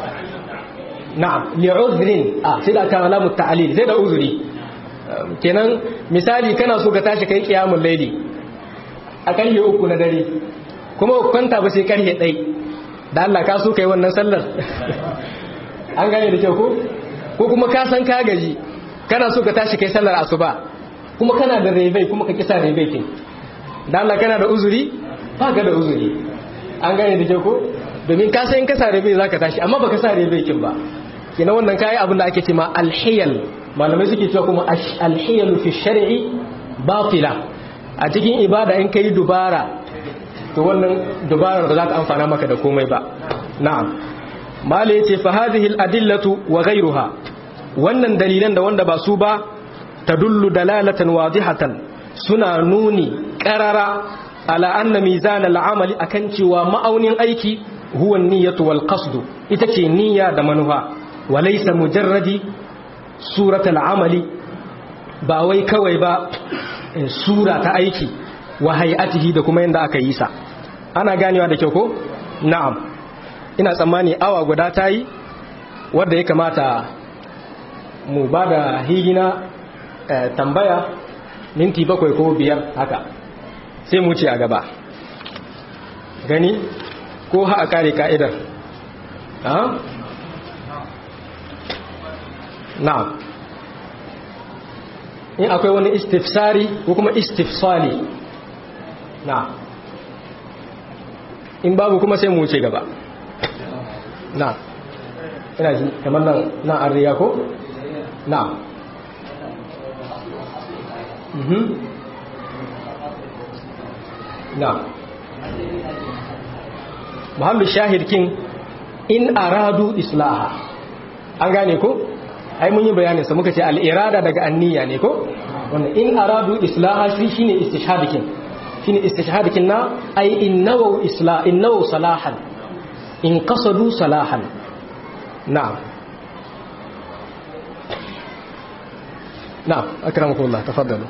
na'am li'udhrin ah sai da kana lamu ta'lil sai da uzuri kenan misali kana so ka tashi kai qiyamul layli a karfe uku na dare kuma kwanta ba sai karfe ɗai da Allah ka so ka yi wannan sallar an gane da kyau ko ko kuma ka san ka gaji kana so ka tashi kai sallar asuba kuma kana da rebai kuma ka kisa rebai kin da Allah kana da uzuri ba ka da uzuri an gane da kyau ko domin ka san in ka sa rebai zaka tashi amma baka sa rebai kin ba kina wannan kai abin da ake ce ma alhiyal malamai suke cewa kuma alhiyal fi shar'i batila a cikin ibada in kai dubara to wannan dubarar ba za ta amfana maka da komai ba na'am mala yace fa hadhihi al-adillatu wa ghayruha wannan dalilan da wanda ba su ba tadullu dalalatan wadihatan suna nuni qarara ala anna mizan al-amali akan cewa ma'aunin aiki huwa an-niyyatu wal qasd ita ce niyya da manufa wa laysa mujarradi surat al-amali ba wai kawai ba sura ta aiki wa hay'atihi da kuma yanda aka yi sa ana ganewa da kyau ko na'am ina tsammani awa guda ta yi wadda ya kamata mu ba da higina tambaya minti bakwai ko biyar haka sai mu ce a gaba gani ko ha a kare ka'idar na'am in akwai wani istifsari ko kuma istifsali na'am in babu kuma sai mu ce gaba na'am ina ji kamar nan nan an riya ko na'am mhm na'am muhammad shahid kin in aradu islaha an gane ko ai mun yi bayanin sa muka ce al-irada daga anniya ne ko wannan in aradu islaha shi shine istishhadikin shine istishhadikin na ai innawu isla innawu salahan in qasadu salahan na'am na'am akramakumullah tafaddalu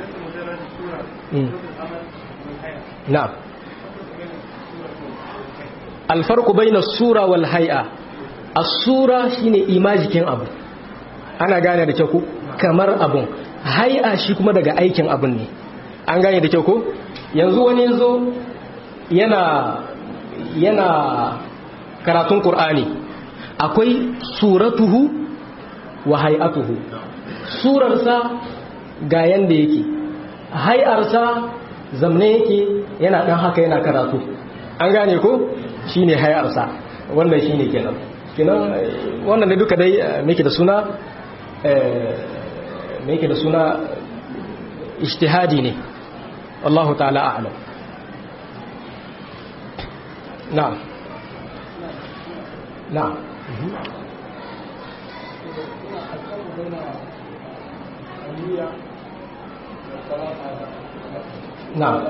na'am alfarku bai na sura wal hai'a a sura shi ne imajikin abu ana gane da kyau kamar abun hai'a shi kuma daga aikin abun ne an gane da kyau ko yanzu wani yanzu yana yana karatun ƙur'ani akwai suratuhu wa hai'atuhu surarsa ga yanda yake hai'arsa zamne yake yana ɗan haka yana karatu an gane ko shi ne hayarsa wannan shi ne kenan kenan wannan da duka dai meke da suna meke da suna ijtihadi ne Allahu ta'ala a'lam na'am na'am na'am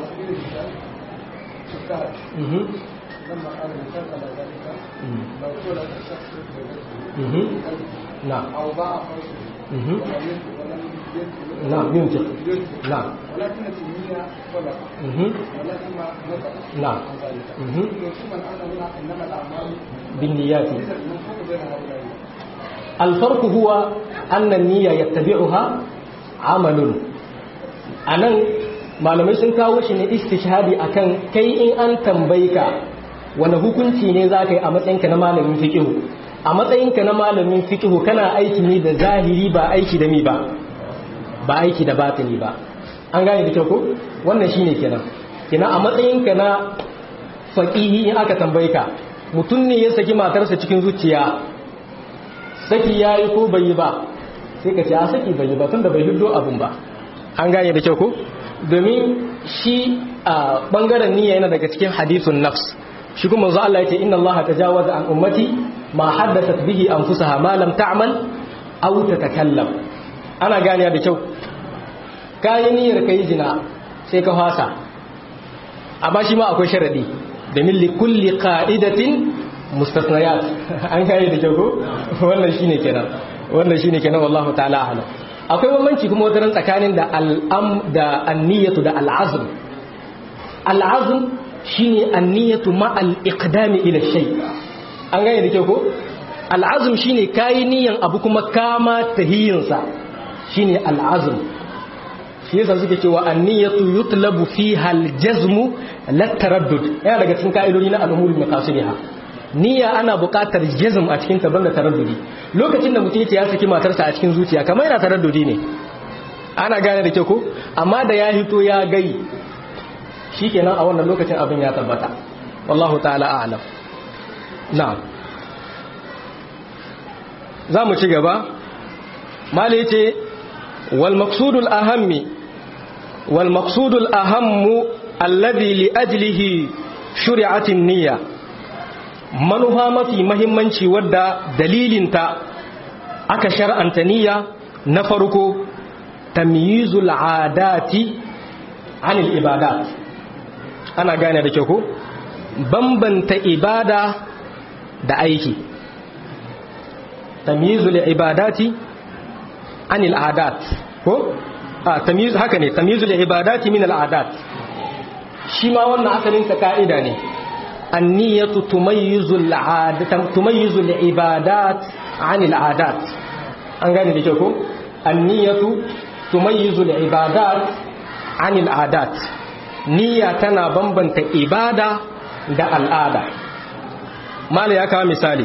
mhm لما قال مثال على ذلك لو قول الشخص مهم. نعم او باع فرسه مهم. ولم ينفق ولم ينفق نعم ينفق ينفق. نعم ولكن التنمية صدق مهم. ولكن ما نطق نعم. عن ذلك مهم. ثم الان هنا انما الاعمال بالنيات اذا المنفوق بين هؤلاء الفرق هو أن النية يتبعها عمل anan malamai sun kawo shi ne istishhadi akan kai in an tambaye ka wani hukunci ne za ka yi a matsayinka na malamin fikihu a matsayinka na malamin fikihu kana aiki ne da zahiri ba aiki da mi ba ba aiki da batini ba an gane da kyau ko wannan shine kenan kenan a matsayinka na faqihi in aka tambaye ka mutum ne ya saki matarsa cikin zuciya saki yayi ko bai yi ba sai ka ce a saki bai yi ba tunda bai hiddo abun ba an gane da kyau ko domin shi a bangaren niyya yana daga cikin hadithun nafs shi kuma manzo Allah yace inna Allah tajawaza an ummati ma haddathat bihi anfusaha ma lam ta'mal aw tatakallam ana gane da kyau kai niyyar kai jina sai ka fasa amma shi ma akwai sharadi domin li kulli qa'idatin mustasnayat an gane da kyau ko wannan shine kenan wannan shine kenan wallahu ta'ala a'lam akwai bambanci kuma wata tsakanin da al'am da anniyatu da al'azm al'azm shine anniyatu ma al-iqdami ila shay an gane da kyau ko al'azm shine kai niyan abu kuma kama tahiyin sa shine al'azm shi yasa suke cewa anniyatu yutlabu fiha al-jazm la taraddud yana daga cikin ka'idodi na al-umuri maqasidiha niyya ana buƙatar jazm a cikin ta banda taraddudi lokacin da mutum ya saki matarsa a cikin zuciya kamar yana taraddudi ne ana gane da ke ko amma da ya hito ya gai shikenan a wannan lokacin abin ya tabbata wallahu ta'ala a'lam na'am za mu ci gaba mali yace wal maqsudul ahammi wal maqsudul ahammu alladhi li ajlihi shuri'atin niyya manufa mafi mahimmanci wadda dalilinta aka shar'anta niyya na farko tamyizul adati anil ibadat ana gane da kyau ko bambanta ibada da aiki tamyizul ibadati anil adat ko a tamyiz haka ne tamyizul ibadati min al adat shi ma wannan asalin sa ka'ida ne النية تميز العادة تميز العبادات عن العادات an gane da kyau ko anniyatu tumayyizu al-ibadat anil adat niyya tana bambanta ibada da al'ada mala ya kawo misali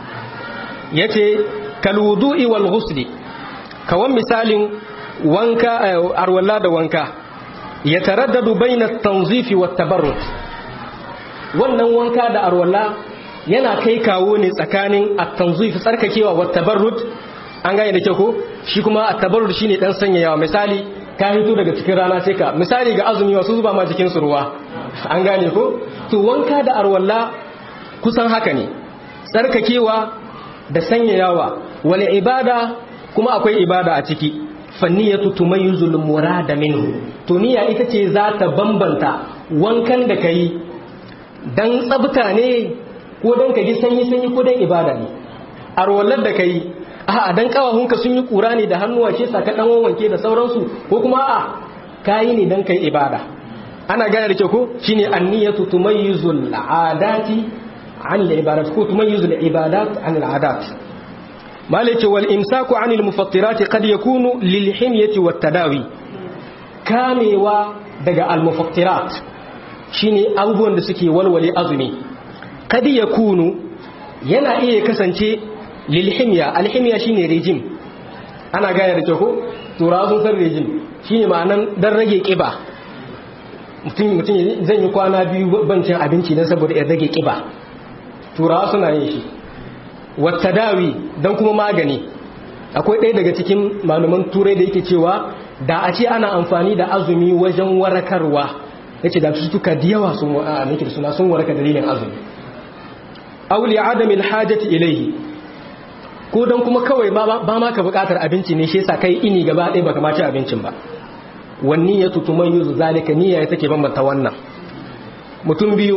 yace kal wudu'i wal ghusli kawan misalin wanka arwalla da wanka yataraddadu bayna at-tanzif wat tabarrud wannan wanka da arwalla yana kai kawo ne tsakanin at-tanzif tsarkakewa wat tabarrud an gane da ke ko shi kuma at-tabarrud shine dan sanyayawa misali ka hito daga cikin rana sai ka misali ga azumi wasu zuba ma cikin su ruwa an gane ko to wanka da arwalla kusan haka ne tsarkakewa da sanyayawa wal ibada kuma akwai ibada a ciki fanniyatu tumayyizul murada minhu to niyya ita ce za ta bambanta wankan da kai dan tsabta ne ko dan ka ji sanyi sanyi ko dan ibada ne arwallar da kai a'a dan kawahunka sun yi kura ne da hannuwa ce saka dan wanke da sauransu ko kuma a'a kayi ne dan kai ibada ana gane da ke ko shine anniyatu tumayyizul adati an al-ibadat ko tumayyizul ibadat an al-adat malike wal imsaku an al-mufattirat qad yakunu lil himyati wat tadawi kamewa daga al-mufattirat shine abubuwan da suke walwale azumi qad yakunu yana iya kasance lilhimiya alhimiya shine rejim ana gane da kyau ko turawa sun san rejim shine ma'anan dan rage kiba mutum mutum zan yi kwana biyu ban cin abinci dan saboda in rage kiba turawa suna yin shi wata dawi dan kuma magani akwai ɗaya daga cikin malaman turai da yake cewa da a ce ana amfani da azumi wajen warakarwa yace da cututtuka da yawa sun nake da suna sun waraka dalilin azumi auli adamil hajati ilayhi ko don kuma kawai ba ma ka bukatar abinci ne shi yasa kai ini gaba ɗaya baka ma ci abincin ba wanni ya tutuman yuzu zalika niyya ya take bambanta wannan mutum biyu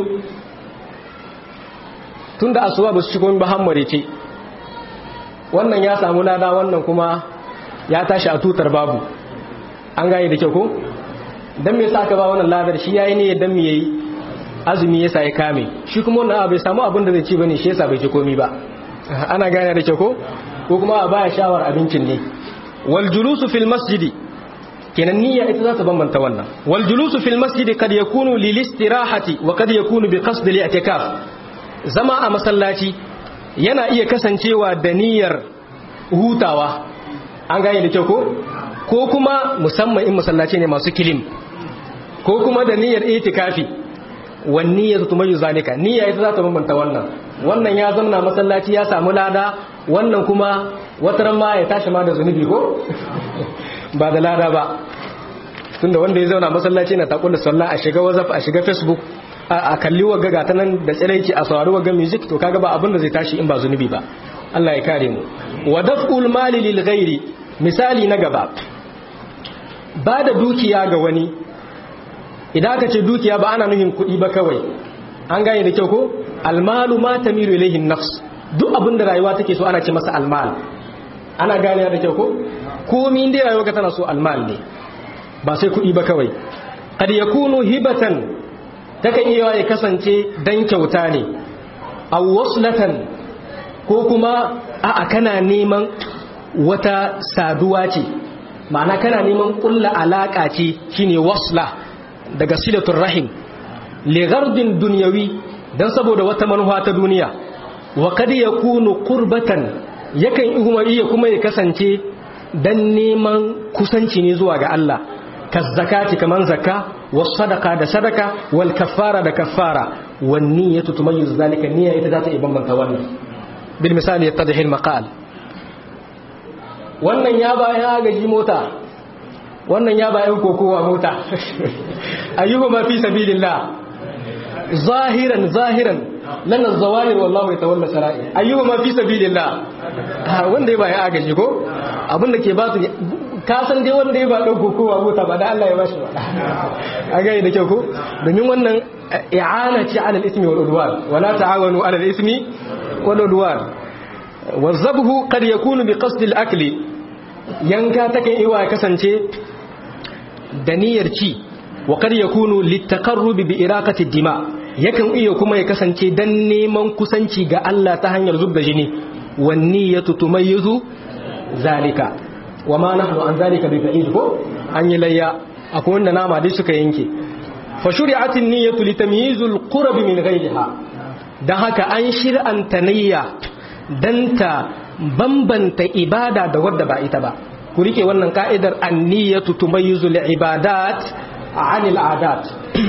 tun da asuba ba su shigo ba hammare ce wannan ya samu lada wannan kuma ya tashi a tutar babu an gane da kyau ko dan me yasa aka ba wannan ladar shi yayi ne dan me yayi azumi yasa ya kame shi kuma wannan bai samu abin da zai ci bane shi yasa bai ci komi ba ana gane da kyau ko ko kuma a baya shawar abincin ne wal julusu fil masjidi kenan niyya ita za ta bambanta wannan wal julusu fil masjidi kad yakunu lil istirahati wa kad yakunu bi qasd li i'tikaf zama a masallaci yana iya kasancewa da niyyar hutawa an gane da kyau ko ko kuma musamman in masallaci ne masu kilim ko kuma da niyyar itikafi wan niyyatu tumayyu zalika niyya ita za ta bambanta wannan wannan ya zamna masallaci ya samu lada wannan kuma wataran ma ya tashi ma da zunubi ko ba da lada ba tunda wanda ya zauna masallaci na takula sallah a shiga whatsapp a shiga facebook a kalli wagga ga ta nan da tsiraici a saurari wagga music to kaga ba abin da zai tashi in ba zunubi ba Allah ya kare mu wa daf'ul mali lil ghairi misali na gaba ba da dukiya ga wani idan aka ce dukiya ba ana nufin kuɗi ba kawai an gane da kyau ko almalu ma tamiru ilayhi nafs duk abin da rayuwa take so ana ce masa almal ana gane da kyau ko komai inda rayuwa ka tana so almal ne ba sai kuɗi ba kawai qad yakunu hibatan takan iya ya kasance dan kyauta ne aw waslatan ko kuma a'a kana neman wata saduwa ce ma'ana kana neman kulla alaka ce shine wasla daga silatul rahim li ghardin dunyawi dan saboda wata manufa ta duniya wa kad yakunu qurbatan yakan kuma iya kuma ya kasance dan neman kusanci ne zuwa ga Allah kazzakati kaman zakka was sadaqa da sadaka wal kaffara da kaffara wan niyyatu tumayyiz zalika niyya ita za ta iya bambanta wannan bil misali yattadhi al maqal wannan ya ba ya gaji mota wannan ya ba yan kokowa mota ayyuhuma fi sabilillah zahiran zahiran lana zawahir wallahu yatawalla sara'i ayyuhuma fi sabilillah wanda ya ba ya agaji ko abinda ke ba su ka san dai wanda ya ba dauko kowa mota ba da Allah ya bashi ba a gani da kyau ko domin wannan i'ana ce ala al-ismi wal udwan wala ta'awanu ala al-ismi wal udwan wazabhu qad yakunu bi qasd al-akl yanka take iwa kasance da niyyar ci wa qad yakunu litaqarrub bi iraqati ad-dima yakan iya kuma ya kasance dan neman kusanci ga Allah ta hanyar zubda jini wan niyyatu tumayyizu zalika wa ma nahnu an zalika bi ba'id ko an yi layya akwai wanda nama dai suka yanke fa shuri'atin niyyatu li tamyizul qurbi min ghayriha dan haka an shir'anta niyya dan ta bambanta ibada da wadda ba ita ba ku rike wannan ka'idar an-niyyatu tumayyizul ibadat 'anil 'adat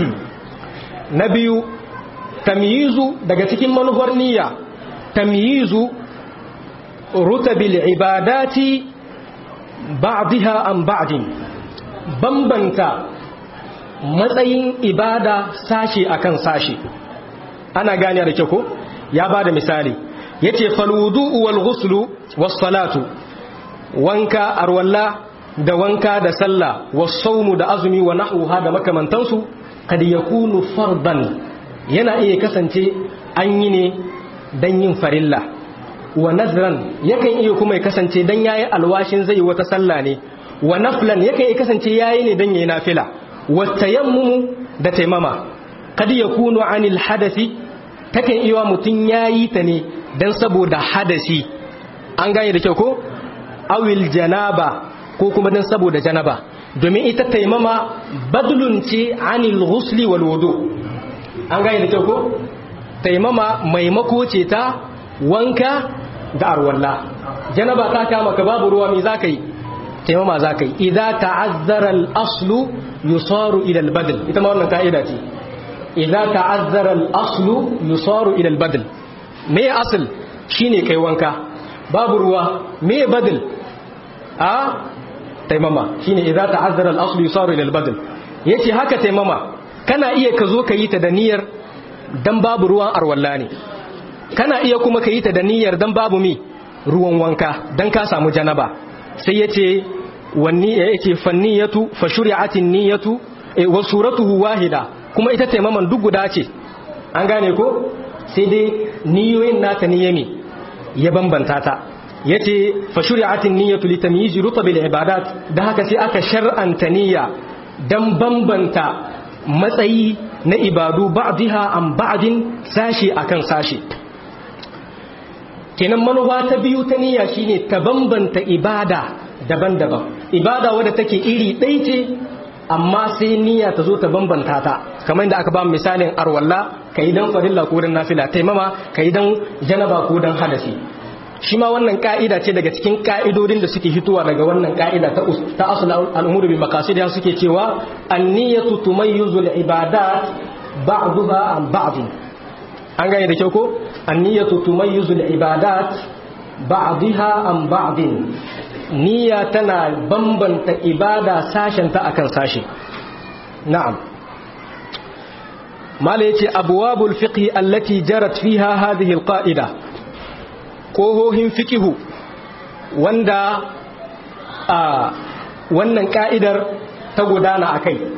na biyu tamyizu daga cikin manufar niyya tamyizu rutabil ibadati ba'daha an ba'din bambanta matsayin ibada sashi akan sashi ana gane da kyau ko ya bada misali yace fal wudu'u wal ghuslu was salatu wanka arwalla da wanka da sallah was sawmu da azumi wa nahwuha da makamantansu kad yakunu fardan yana iya kasance an yi ne dan yin farilla wa nazran yakan iya kuma ya kasance dan yayi alwashin zai wata sallah ne wa naflan yakan iya kasance yayi ne dan yayi nafila wa tayammumu da taimama kad yakunu anil hadathi takan iya mutun yayi ta ne dan saboda hadasi an gane da kyau ko awil janaba ko kuma dan saboda janaba domin ita taimama badlun ce anil ghusli wal wudu an gane da kyau ko taimama maimako ce ta wanka da arwalla janaba ta kama ka babu ruwa me zaka yi taimama zaka yi idza ta'azzara al-aslu yusaru ila al-badl ita ma wannan kaida ce idza ta'azzara al-aslu yusaru ila al-badl me asl shine kai wanka babu ruwa me badl a taimama shine idza ta'azzara al-aslu yusaru ila al-badl yace haka taimama kana iya ka zo ka yi ta da niyyar dan babu ruwan arwalla ne kana iya kuma ka yi ta da niyyar dan babu mi ruwan wanka dan ka samu janaba sai yace wanni yace fanniyatu fa shuri'atin niyyatu wa suratuhu wahida kuma ita taimaman duk guda ce an gane ko sai dai niyoyin nata niyyami ya bambanta ta yace fa shuri'atin niyyatu li tamyiz rutabil ibadat da haka sai aka shar'anta niyya dan bambanta matsayi na ibadu ba'diha an ba'din sashi akan sashi kenan manufa ta biyu ta niyya shine ta bambanta ibada daban-daban ibada wadda take iri ɗaya ce amma sai niyya ta zo ta bambanta ta kamar yadda aka ba misalin arwalla ka yi dan farilla ko dan nafila taimama ka yi dan janaba ko dan hadasi shi ma wannan ka'ida ce daga cikin ka'idodin da suke hitowa daga wannan ka'ida ta ta asul al-umur bi maqasid suke cewa an-niyyatu tumayyizu al-ibadat ba'daha an ba'd an gane da kyau ko an-niyyatu tumayyizu al-ibadat ba'daha an ba'd niyya tana bambanta ibada sashen ta akan sashi na'am mala yace abwabul fiqh allati jarat fiha hadhihi al-qa'ida kohohin fikihu wanda a wannan ka'idar ta gudana a kai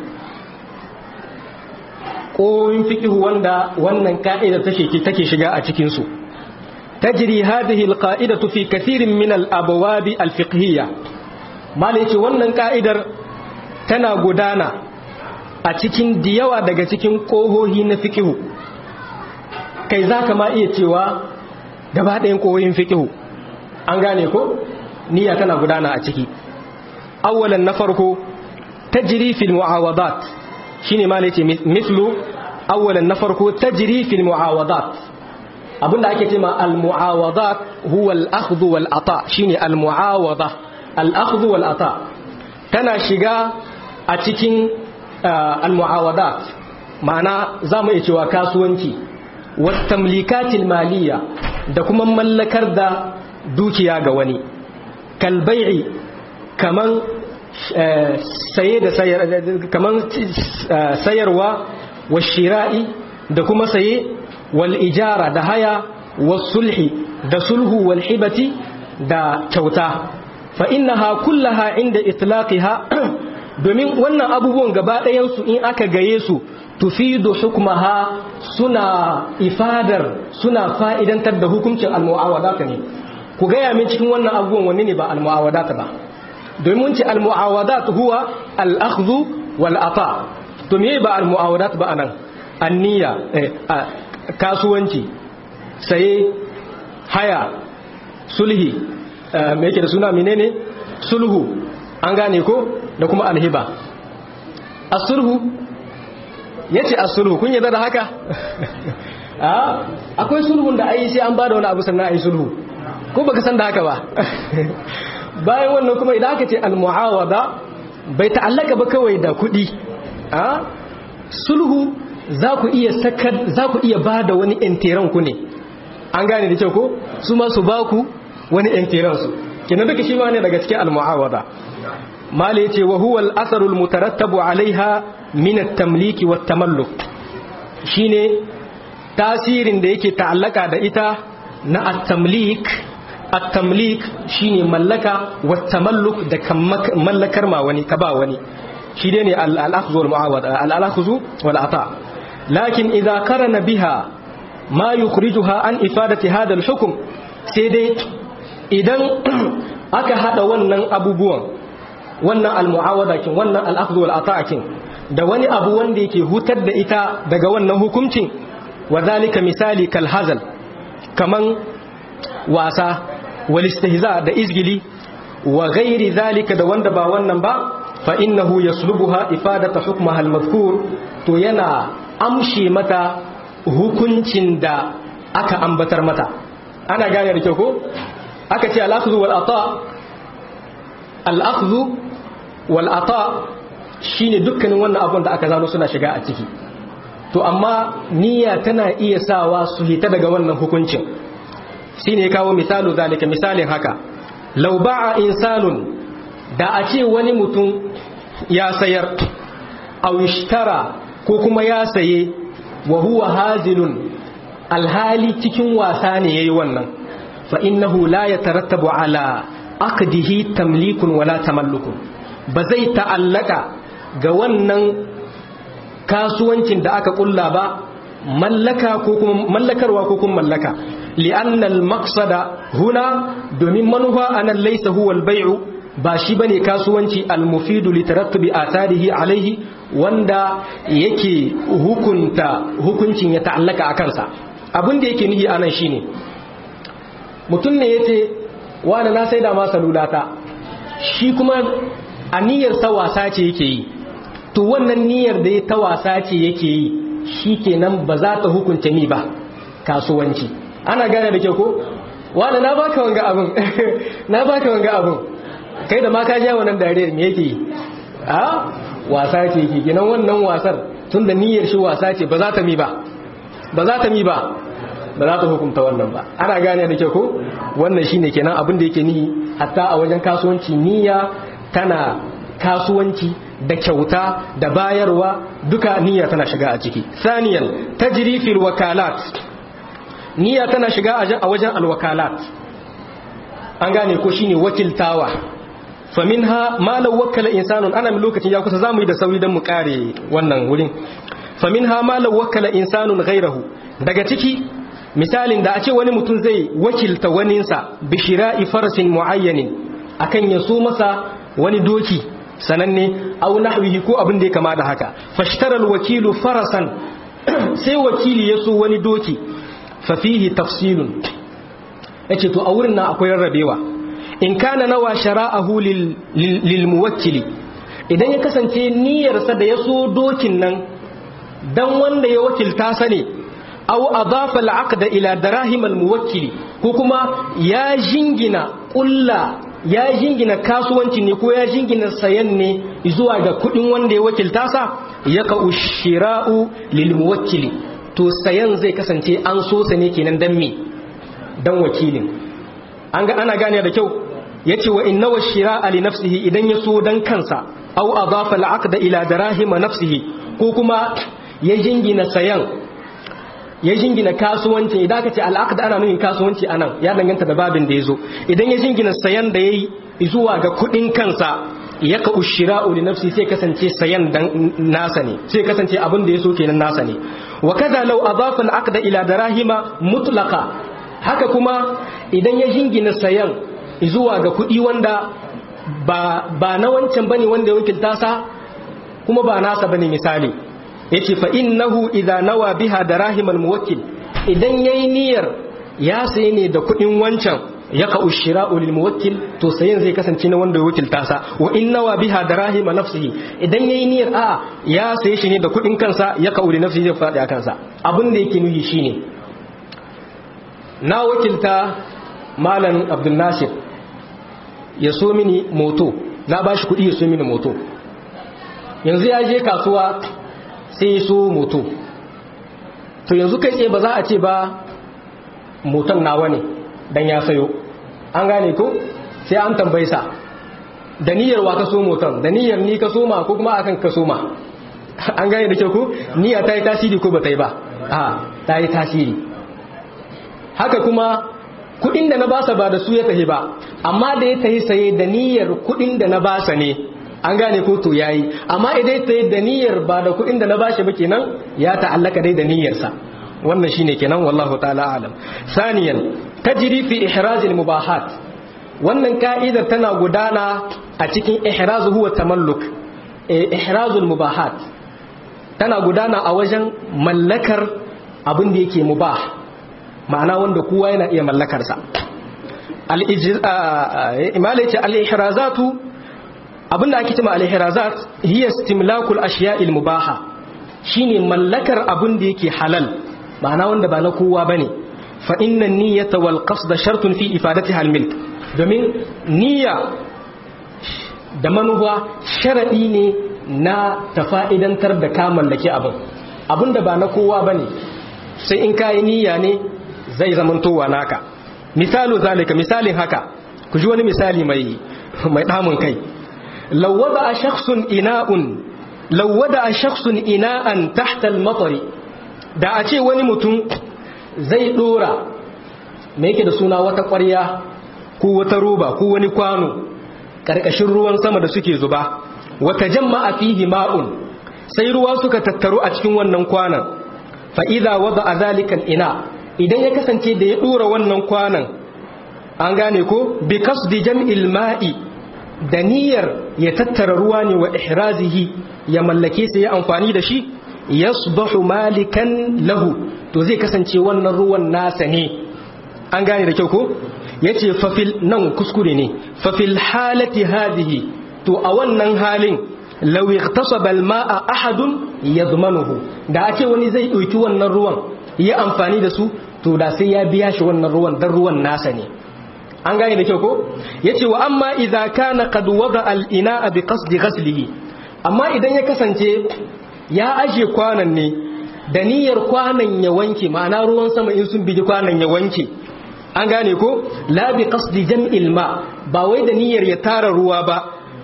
kohohin fikihu wanda wannan ka'idar take shiga a cikinsu tajri hadhihi alqa'idatu fi kathirin min al-abwab al-fiqhiyya malai ce wannan ka'idar tana gudana a cikin diyawa daga cikin kohohi na fikihu kai zaka ma iya cewa gaba ɗayan koyoyin fiƙihu an gane ko niyya tana gudana a ciki awwalan na farko tajri fil muawadat shine ma ne ce mislu awwalan na farko tajri fil muawadat abinda ake ce ma al muawadat huwa al akhdhu wal ata shine al muawada al akhdhu wal ata tana shiga a cikin al muawadat ma'ana zamu iya cewa kasuwanci wat tamlikatil maliyya da kuma mallakar da dukiya ga wani kalbai'i kaman saye da sayar kaman sayarwa wa shira'i da kuma saye wal ijara da haya was sulhi da sulhu wal hibati da kyauta fa innaha kullaha inda itlaqiha domin wannan abubuwan gaba ɗayan su in aka gaye su tufidu hukmaha suna ifadar suna fa'idantar da hukuncin al-mu'awadata ne ku gaya min cikin wannan abubuwan wani ne ba al-mu'awadata ba domin ce al-mu'awadat huwa al-akhdhu wal ata to me ba al-mu'awadat ba anan anniya kasuwanci saye haya sulhi me yake da suna menene sulhu an gane ko da kuma alhiba as-sulhu yace as-sulhu kun yarda da haka akwai sulhun da ai sai an bada wani abu sannan ai sulhu ko baka san da haka ba bayan wannan kuma idan aka ce al-mu'awada bai ta'allaka ba kawai da kuɗi a sulhu za ku iya sakar za ku iya bada wani entiran ku ne an gane da kyau ko su ma su baku wani entiran su kenan duka shi ma ne daga cikin al-mu'awada mala yace wa huwa al-asaru al-mutarattabu alaiha min at-tamliki wat-tamalluk shine tasirin da yake ta'allaka da ita na at-tamlik at-tamlik shine mallaka wat-tamalluk da mallakar ma wani ka ba wani shi dai ne al-akhdhu wal-mu'awada al-akhdhu wal-ata lakin idza qarana biha ma yukhrijuha an ifadati hada al-hukm sai dai idan aka hada wannan abubuwan wannan al-mu'awada kin wannan al-akhdhu wal-ata kin da wani abu wanda yake hutar da ita daga wannan hukuncin wa zalika misali kal hazal kaman wasa wal istihza da izgili wa ghairi zalika da wanda ba wannan ba fa innahu yaslubuha ifadata hukmaha al-madhkur to yana amshe mata hukuncin da aka ambatar mata ana gane da kyau ko aka ce al-akhdhu wal ata al-akhdhu wal ata shine dukkanin wannan abun da aka zano suna shiga a ciki to amma niyya tana iya sawa su hita daga wannan hukuncin shine ya kawo misalu zalika misalin haka law ba'a insanun da a ce wani mutum ya sayar aw ishtara ko kuma ya saye wa huwa hazilun alhali cikin wasa ne yayi wannan fa innahu la yatarattabu ala aqdihi tamlikun wala tamallukun ba zai ta'allaka ga wannan kasuwancin da aka kulla ba mallaka ko kuma mallakarwa ko kuma mallaka li'anna al-maqsada huna domin manufa anan laysa huwa al-bay'u ba shi bane kasuwanci al-mufidu li tarattubi atharihi alaihi wanda yake hukunta hukuncin ya ta'allaka a kansa abin da yake nihi anan shine mutum ne yace wani na saida ma salulata shi kuma aniyar sa wasa ce yake yi to wannan niyyar da ya ta wasa ce yake yi shi kenan ba za ta hukunta ni ba kasuwanci ana gane da kyau ko wani na baka wanga abin na baka wanga abin kai da ma ka ja wannan dariyar me yake yi a wasa ce yake kenan wannan wasar tun da niyyar shi wasa ce ba za ta mi ba ba za ta mi ba ba za ta hukunta wannan ba ana gane da kyau ko wannan shine kenan abin da yake nihi hatta a wajen kasuwanci niyya tana kasuwanci da kyauta da bayarwa duka niyya tana shiga a ciki saniyan tajri fil wakalat niyya tana shiga a wajen alwakalat an gane ko shine wakiltawa faminha ma law wakkala insanun ana min lokacin ya kusa zamu yi da sauri dan mu kare wannan wurin faminha ma law wakkala insanun ghayrahu daga ciki misalin da a ce wani mutum zai wakilta waninsa bishira'i farasin muayyanin akan ya so masa wani doki sananne au nahwihi ko abin da ya kama da haka fashtaral wakilu farasan sai wakili ya so wani doki fa fihi tafsilun yace to a wurin nan akwai rarrabewa in kana nawa shara'ahu lil, lil, muwakkili idan ya kasance niyyarsa da ya so dokin nan dan wanda ya wakilta sa ne au adafa al-aqda ila darahim al-muwakkili ko kuma ya jingina kulla ya jingina kasuwanci ne ko ya jingina sayan ne zuwa ga kudin wanda ya wakilta sa ya ka ushira'u lil muwakkili to sayan zai kasance an so sa ne kenan dan me dan wakilin an ga ana gane da kyau yace wa inna washira'a li nafsihi idan ya so dan kansa aw adafa al-aqda ila darahima nafsihi ko kuma ya jingina sayan ya jingina kasuwanci idan aka ce al'aqda ana nufin kasuwanci anan ya danganta da babin da yazo idan ya jingina sayan da yayi zuwa ga kudin kansa yaka ushira'u li nafsi sai kasance sayan dan nasa ne sai kasance abin da yaso kenan nasa ne wa kaza law adafa al'aqda ila darahima mutlaqa haka kuma idan ya jingina sayan zuwa ga kudi wanda ba ba na wancan bane wanda ya wakilta sa kuma ba nasa bane misali yace fa innahu idza nawa biha darahim almuwakkil idan yayi niyyar ya sayi ne da kudin wancan yaka ushira'u lil muwakkil to sayen zai kasance na wanda ya wakilta sa wa inna biha darahima nafsihi idan yayi niyyar a ya saye shi ne da kudin kansa yaka uli nafsihi zai fadi a kansa abin da yake nuhi shine na wakilta malam abdul nasir ya so mini moto na bashi kudi ya so mini moto yanzu ya je kasuwa sai ya so moto to yanzu kai tsaye ba za a ce ba motan nawa ne dan ya sayo an gane ko sai an tambayi sa da niyyar wa ka so motan da niyyar ni ka so ma ko kuma akan ka so ma an gane da kyau ko niyya ta yi tasiri ko ba ta yi ba a ta yi tasiri haka kuma kudin da na basa ba da su ya tahi ba amma da ya tahi saye da niyyar kudin da na basa ne an gane ko to yayi amma idan ta yi da niyyar ba da kudin da na bashi ba kenan ya ta'allaka dai da niyyarsa wannan shine kenan wallahu ta'ala alam saniyan tajri fi ihraj al mubahat wannan ka'idar tana gudana a cikin ihraz huwa tamalluk ihraz al mubahat tana gudana a wajen mallakar abin da yake mubah ma'ana wanda kowa yana iya mallakar sa al imalaci al ihrazatu abinda ake cewa al ihrazat hiya istimlakul ashiya'il mubaha shine mallakar abin da yake halal ma'ana wanda ba na kowa bane fa inna niyyata wal qasda shartun fi ifadatiha al milk domin niyya da manuwa sharadi ne na tafa'idantar da ka mallaki abin abinda ba na kowa bane sai in kai niyya ne zai zamantowa naka misalu zalika misalin haka ku ji wani misali mai mai damun kai law wada shakhsun ina'un law wada shakhsun ina'an tahta al-matari da a ce wani mutum zai dora me yake da suna wata ƙwarya ko wata roba ko wani kwano ƙarƙashin ruwan sama da suke zuba wata jama'a fihi ma'un sai ruwa suka tattaru a cikin wannan kwanan fa idza wada zalika ina idan ya kasance da ya dora wannan kwanan an gane ko bi kasdi jam'il ma'i da niyyar ya tattara ruwa ne wa ihrazihi ya mallake sai ya amfani da shi yasbahu malikan lahu to zai kasance wannan ruwan nasa ne an gane da kyau ko yace fafil nan kuskure ne fafil halati hadhihi to a wannan halin law ightasaba alma'a ahadun yadmanuhu da ake wani zai dauki wannan ruwan ya amfani da su to da sai ya biya shi wannan ruwan dan ruwan nasa ne an gane da kyau ko yace wa amma idza kana qad wada al-ina'a bi qasdi ghaslihi amma idan ya kasance ya aje kwanan ne da niyyar kwanan ya wanke ma'ana ruwan sama in sun bigi kwanan ya wanke an gane ko la bi qasdi jam'il ma ba wai da niyyar ya tara ruwa ba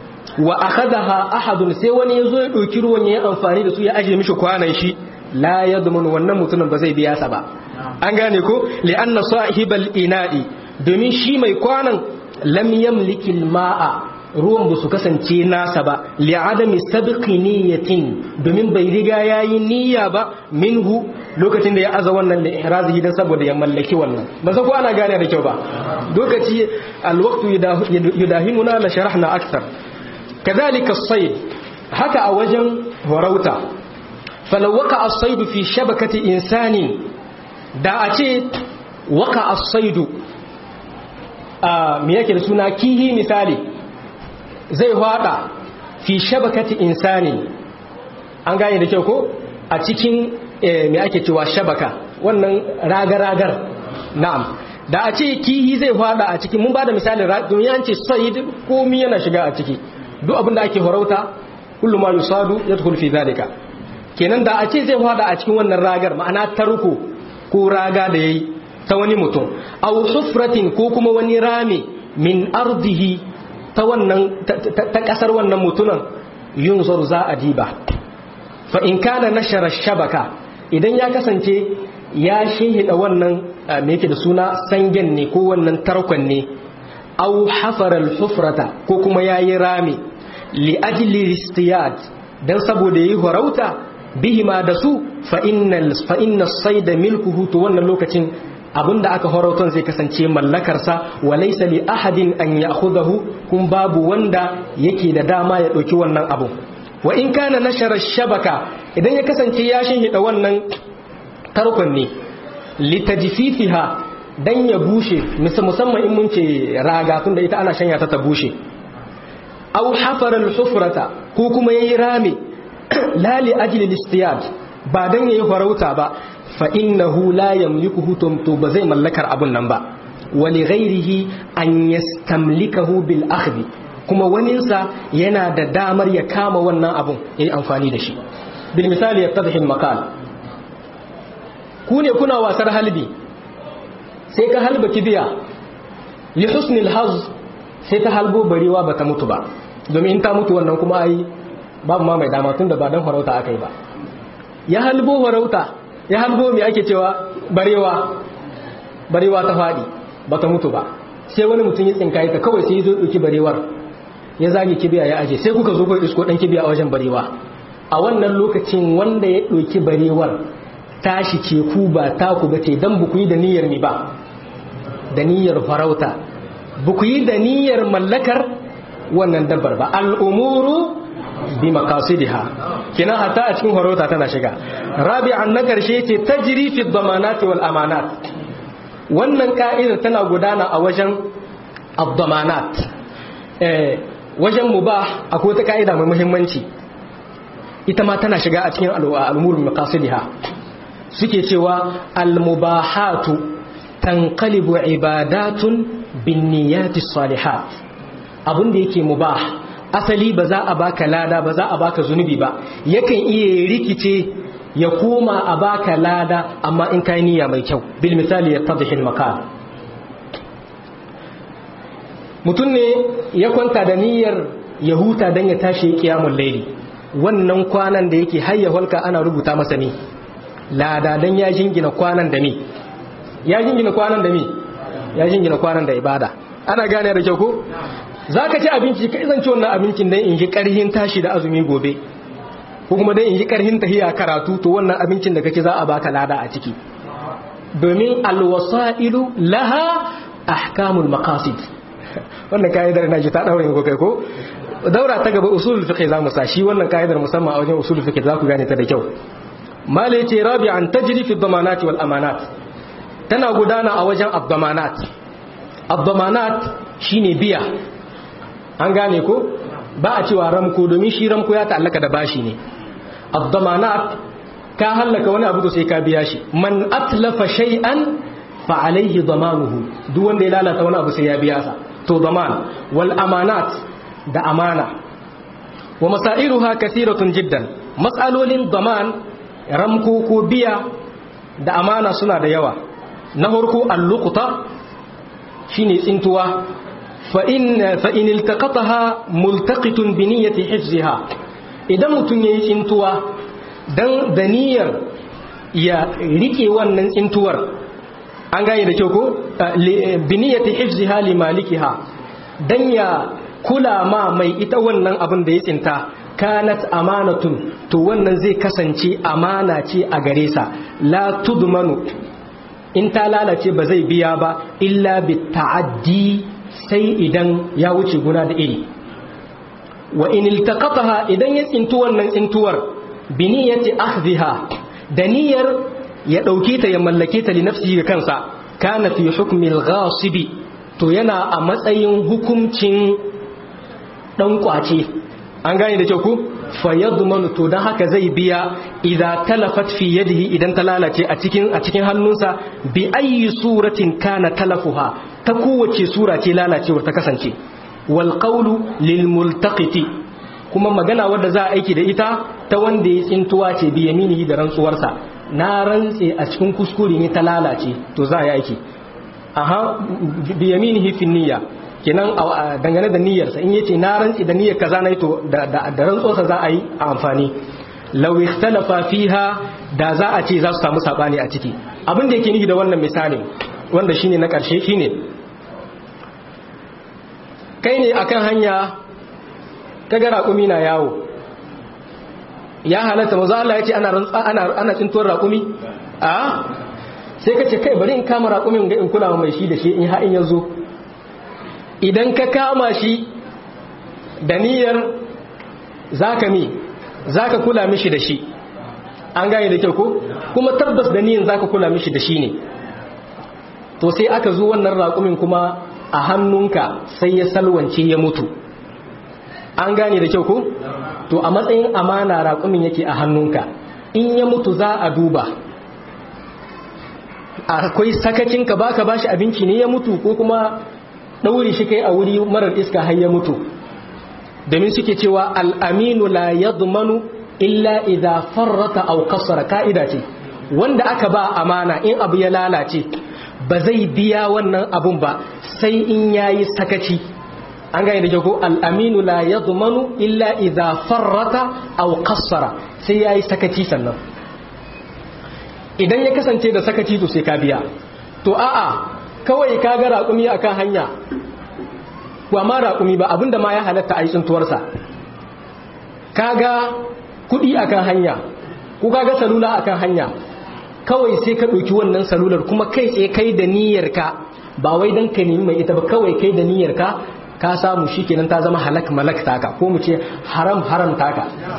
wa akhadaha ahadun sai wani yazo ya dauki ruwan ya amfani da su ya aje mishi kwanan shi la yadmun wannan mutumin ba zai biya sa ba an gane ko li'anna sahibal ina'i domin shi mai kwanan lam yamliki ma'a ruwan ba su kasance nasa ba li'adami sabqi niyyatin domin bai riga yayi niyya ba minhu lokacin da ya aza wannan da ihrazihi dan saboda ya mallaki wannan ba san ko ana gane da kyau ba lokaci alwaqtu yudahimuna la sharahna akthar kadhalika as-sayd haka a wajen warauta falaw waqa as-sayd fi shabakati insani da a ce waqa as-sayd a me yake da suna kihi misali zai hada fi shabakati insani an gane da kyau ko a cikin me ake cewa shabaka wannan ragar-ragar na'am da a ce kihi zai hada a cikin mun ba da misalin domin an ce sayid komi yana shiga a ciki duk abin da ake horauta kullum ma yusadu ya tukul fi zalika kenan da a ce zai hada a cikin wannan ragar ma'ana tarko ko raga da yayi ta wani mutum aw hufratin ko kuma wani rami min ardihi ta wannan ta kasar wannan mutunan yunzur za a diba fa in kana nashara shabaka idan ya kasance ya shehida wannan me yake da suna sangen ne ko wannan tarkon ne aw hafara al-hufrata ko kuma yayi rami li ajli istiyad dan saboda yayi horauta bihima da su fa innal fa inna sayda milkuhu to wannan lokacin abinda aka horauton zai kasance mallakarsa wa laysa li ahadin an ya'khudhahu kun babu wanda yake da dama ya dauki wannan abu wa in kana nashara shabaka idan ya kasance ya shinhida wannan tarkon ne litajfifiha dan ya bushe musamman in mun ce raga tunda ita ana shanya ta ta bushe aw hafara al-hufrata ko kuma yayi rami la li ajli al-istiyad ba dan yayi farauta ba fa innahu la yamlikuhu to ba zai mallakar abun nan ba wa li ghairihi an yastamlikahu bil akhdhi kuma waninsa yana da damar ya kama wannan abun yayi amfani da shi bil misali yattadhi al-maqal ku ne kuna wasar halbi sai ka halba kibiya li husnil haz sai ta halbo barewa bata mutu ba domin in ta mutu wannan kuma ai babu ma mai dama tunda ba dan farauta aka yi ba ya halbo farauta ya halbo me ake cewa barewa barewa ta fadi bata mutu ba sai wani mutum ya tsinkaye ta kawai sai ya zo dauki barewar ya zage kibiya ya aje sai kuka zo ku isko dan kibiya a wajen barewa a wannan lokacin wanda ya dauki barewar tashi ce ku ba taku bace dan buku yi da niyyar ni ba da niyyar farauta buku yi da niyyar mallakar wannan dabbar ba al'umuru bi makasidiha kina hatta a cikin farauta tana shiga rabi'an na karshe ce tajri fi dhamanati wal amanat wannan ka'idar tana gudana a wajen ad-dhamanat eh wajen mubah akwai wata ka'ida mai muhimmanci ita ma tana shiga a cikin al'umuru bi makasidiha suke cewa al-mubahatu tanqalibu ibadatun bin niyyati salihat abin da yake mubah asali ba za a baka lada ba za a baka zunubi ba yakan iya rikice ya koma a baka lada amma in kai niyya mai kyau bil misali ya tadhil makan mutum ne ya kwanta da niyyar ya huta dan ya tashi kiyamul layli wannan kwanan da yake hayya halka ana rubuta masa ne lada dan ya jingina kwanan da me ya jingina kwanan da me ya jingina kwanan da ibada ana gane da kyau ko za ka ci abinci ka izanci wannan abincin don in ji ƙarhin tashi da azumi gobe ko kuma don in ji ƙarhin tahiya karatu to wannan abincin da kake za a baka lada a ciki domin alwasa'ilu laha ahkamul maqasid wannan ka'idar ina ji ta daure ko kai ko daura ta gaba usulul fiqh za mu sa shi wannan ka'idar musamman a wajen usulul fiqh za ku gane ta da kyau mala yace rabi'an tajri fi dhamanati wal amanat tana gudana a wajen abdamanat abdamanat shine biya an gane ko ba a cewa ramko domin shi ramko ya ta'allaka da bashi ne abdamanat ka hallaka wani abu to sai ka biya shi man atlafa shay'an fa alaihi damanuhu duk wanda ya lalata wani abu sai ya biya sa to daman wal amanat da amana wa masairuha kathiratun jiddan mas'alolin daman ramko ko biya da amana suna da yawa na farko al-luqta shine tsintuwa فإن فإن التقطها ملتقط بنية حفظها idan mutum ya yi tsintuwa don da niyyar ya rike wannan tsintuwar an gane da kyau ko biniyati hifziha li malikiha dan ya kula ma mai ita wannan abin da ya tsinta kanat amanatun to wannan zai kasance amana ce a gare sa la tudmanu in ta lalace ba zai biya ba illa bi ta'addi sai idan ya wuce guna da iri wa in iltaqataha idan ya tsintu wannan tsintuwar bi niyyati akhdhiha da niyyar ya dauke ta ya mallake ta li nafsihi ga kansa kana fi hukmi al-ghasibi to yana a matsayin hukuncin dan kwace an gane da kyau ku fa yadmanu to dan haka zai biya idza talafat fi yadihi idan ta lalace a cikin a cikin hannunsa bi ayyi suratin kana talafuha ta kowace sura ce lalacewar ta kasance wal qawlu lil multaqiti kuma magana wadda za a aiki da ita ta wanda ya tsintuwa ce bi yaminihi da rantsuwarsa na rantse a cikin kuskure ne ta lalace to za a yi aiki aha bi yaminihi fi niyya kenan dangane da niyyarsa in yace na rantsi da niyyar kaza na to da da rantsuwarsa za a yi a amfani law ikhtalafa fiha da za a ce za su samu sabani a ciki abin da yake nufi da wannan misalin wanda shine na karshe shine kai ne akan hanya kaga raƙumi na yawo ya halatta maza Allah ya ce ana ana ana tsintuwar raƙumi a sai ka ce kai bari in kama raƙumin ga in kula mai shi da shi in ha in yazo idan ka kama shi da niyyar zaka mi zaka kula mishi da shi an gane da kyau ko kuma tabbas da niyyar zaka kula mishi da shi ne to sai aka zo wannan raƙumin kuma a hannunka sai ya salwance ya mutu an gane da kyau ko to a matsayin amana raƙumin yake a hannunka in ya mutu za a duba akwai sakacinka baka bashi abinci ne ya mutu ko kuma ɗauri shi kai a wuri marar iska har ya mutu domin suke cewa al'aminu la yadmanu illa idza farrata aw kasara ka'ida ce wanda aka ba amana in abu ya lalace ba zai biya wannan abun ba sai in yayi sakaci an gane da jago al'aminu la yadmanu illa idza farrata aw kasara sai yayi sakaci sannan idan ya kasance da sakaci to sai ka biya to a'a kawai ka ga raƙumi akan hanya ba ma raƙumi ba abinda ma ya halatta a yi tsintuwarsa kaga kuɗi akan hanya ko kaga salula akan hanya kawai sai ka ɗauki wannan salular kuma kai tsaye kai da niyyarka ba wai don ka nemi mai ita ba kawai kai da niyyarka ka samu shi kenan ta zama halak malak taka ko mu ce haram haram taka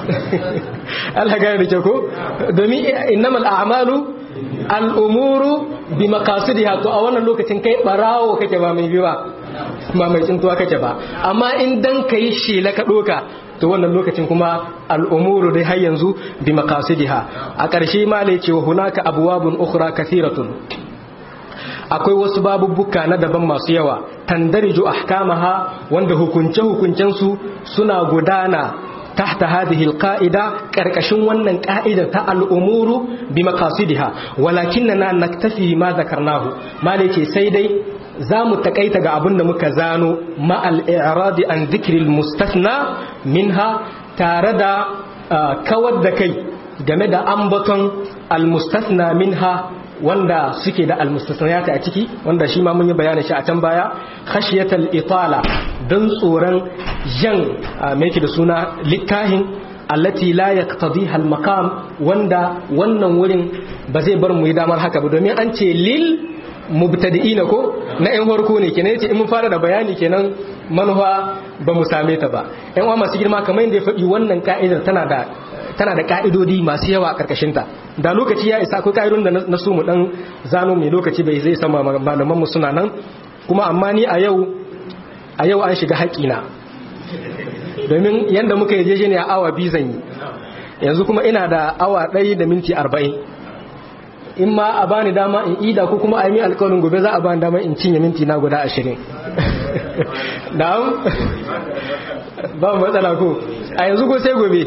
Allah gane da ke ko domin innamal a'malu al'umuru bi maqasidiha to a wannan lokacin kai barawo kake ba mai biwa ba mai tsintuwa kake ba amma in dan kai shela ka doka to wannan lokacin kuma al'umuru dai har yanzu bi maqasidiha a ƙarshe ma lai cewa hunaka abwabun ukhra kathiratun akwai wasu babubbuka na daban masu yawa tandariju ahkamaha wanda hukunce hukuncen su suna gudana tahta hadhihi alqa'ida karkashin wannan ka'ida ta al'umuru bi maqasidiha walakinna naktafi ma zakarnahu malike sai dai za mu takaita ga abin da muka zano ma'al i'radi an dhikril mustafna minha tare da kawar da kai game da ambaton al-mustafna minha wanda suke da almustasnayata a ciki wanda shi ma mun yi bayanin shi a can baya khashiyatal itala dan tsoron jan me yake da suna littahin allati la yaqtadiha al-maqam wanda wannan wurin ba zai bar mu yi damar haka ba domin an ce lil mubtadi'ina ko na yan farko ne kenan yace in mun fara da bayani kenan manufa ba mu same ta ba yan uwa masu girma kamar yadda ya faɗi wannan ka'idar tana da tana da ka'idodi masu yawa a karkashin ta da lokaci ya isa akwai ka'idodin da na so mu dan zano mai lokaci bai zai sama malaman mu suna nan kuma amma ni a yau a yau an shiga haƙina domin yanda muka yi ne a awa biyu zan yi yanzu kuma ina da awa ɗaya da minti arba'in in ma a bani dama in ida ko kuma a yi alkawarin gobe za a bani dama in cinye minti na guda ashirin na'am ba matsala ko a yanzu ko sai gobe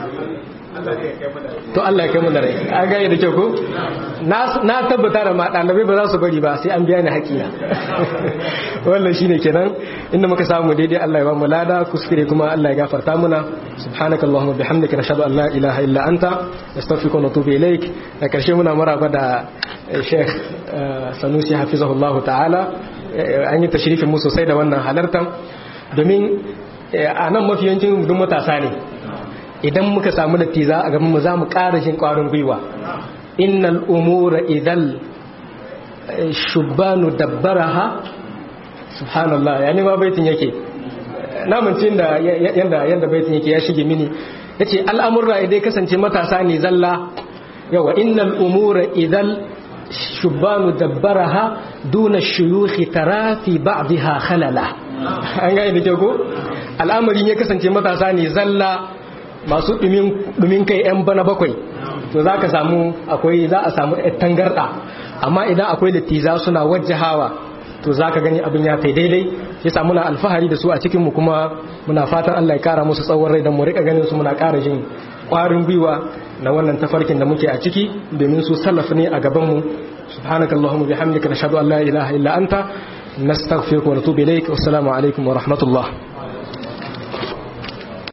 to Allah ya kai mu da rai an gane da kyau ko na tabbata da ma ɗalibai ba za su bari ba sai an biya ni haƙina wannan shine kenan inda muka samu daidai Allah ya ba mu lada kuskure kuma Allah ya gafarta muna subhanakallahumma bihamdika nashhadu an la ilaha illa anta nastaghfiruka wa natubu ilaik da karshe muna maraba da Sheikh Sanusi hafizahullahu ta'ala an yi tashrifin mu sosai da wannan halartan domin a nan mafiyancin duk matasa ne idan muka samu dattiza a gaban mu za mu ƙara jin ƙwarin gwiwa innal umura idal shubbanu dabbaraha subhanallah yani ma baitin yake namancin da yanda yanda baitin yake ya shige mini yace al'amurra idan kasance matasa ne zalla yawa innal umura idal shubbanu dabbaraha duna shuyukhi tara fi ba'dha khalala an ga da ko al'amarin ya kasance matasa ne zalla masu dumin kai 'yan bana bakwai to za ka samu akwai za a samu tangarɗa amma idan akwai littiza suna wajjahawa to za ka gani abin ya kai daidai ya samu na alfahari da su a cikinmu kuma muna fatan Allah ya kara musu tsawon rai don mu rika ganin su muna kara jin ƙwarin gwiwa na wannan tafarkin da muke a ciki domin su salaf ne a gabanmu subhanakallahumma bihamdika nashhadu an la ilaha illa anta nastaghfiruka wa natubu ilaik wassalamu alaikum wa rahmatullah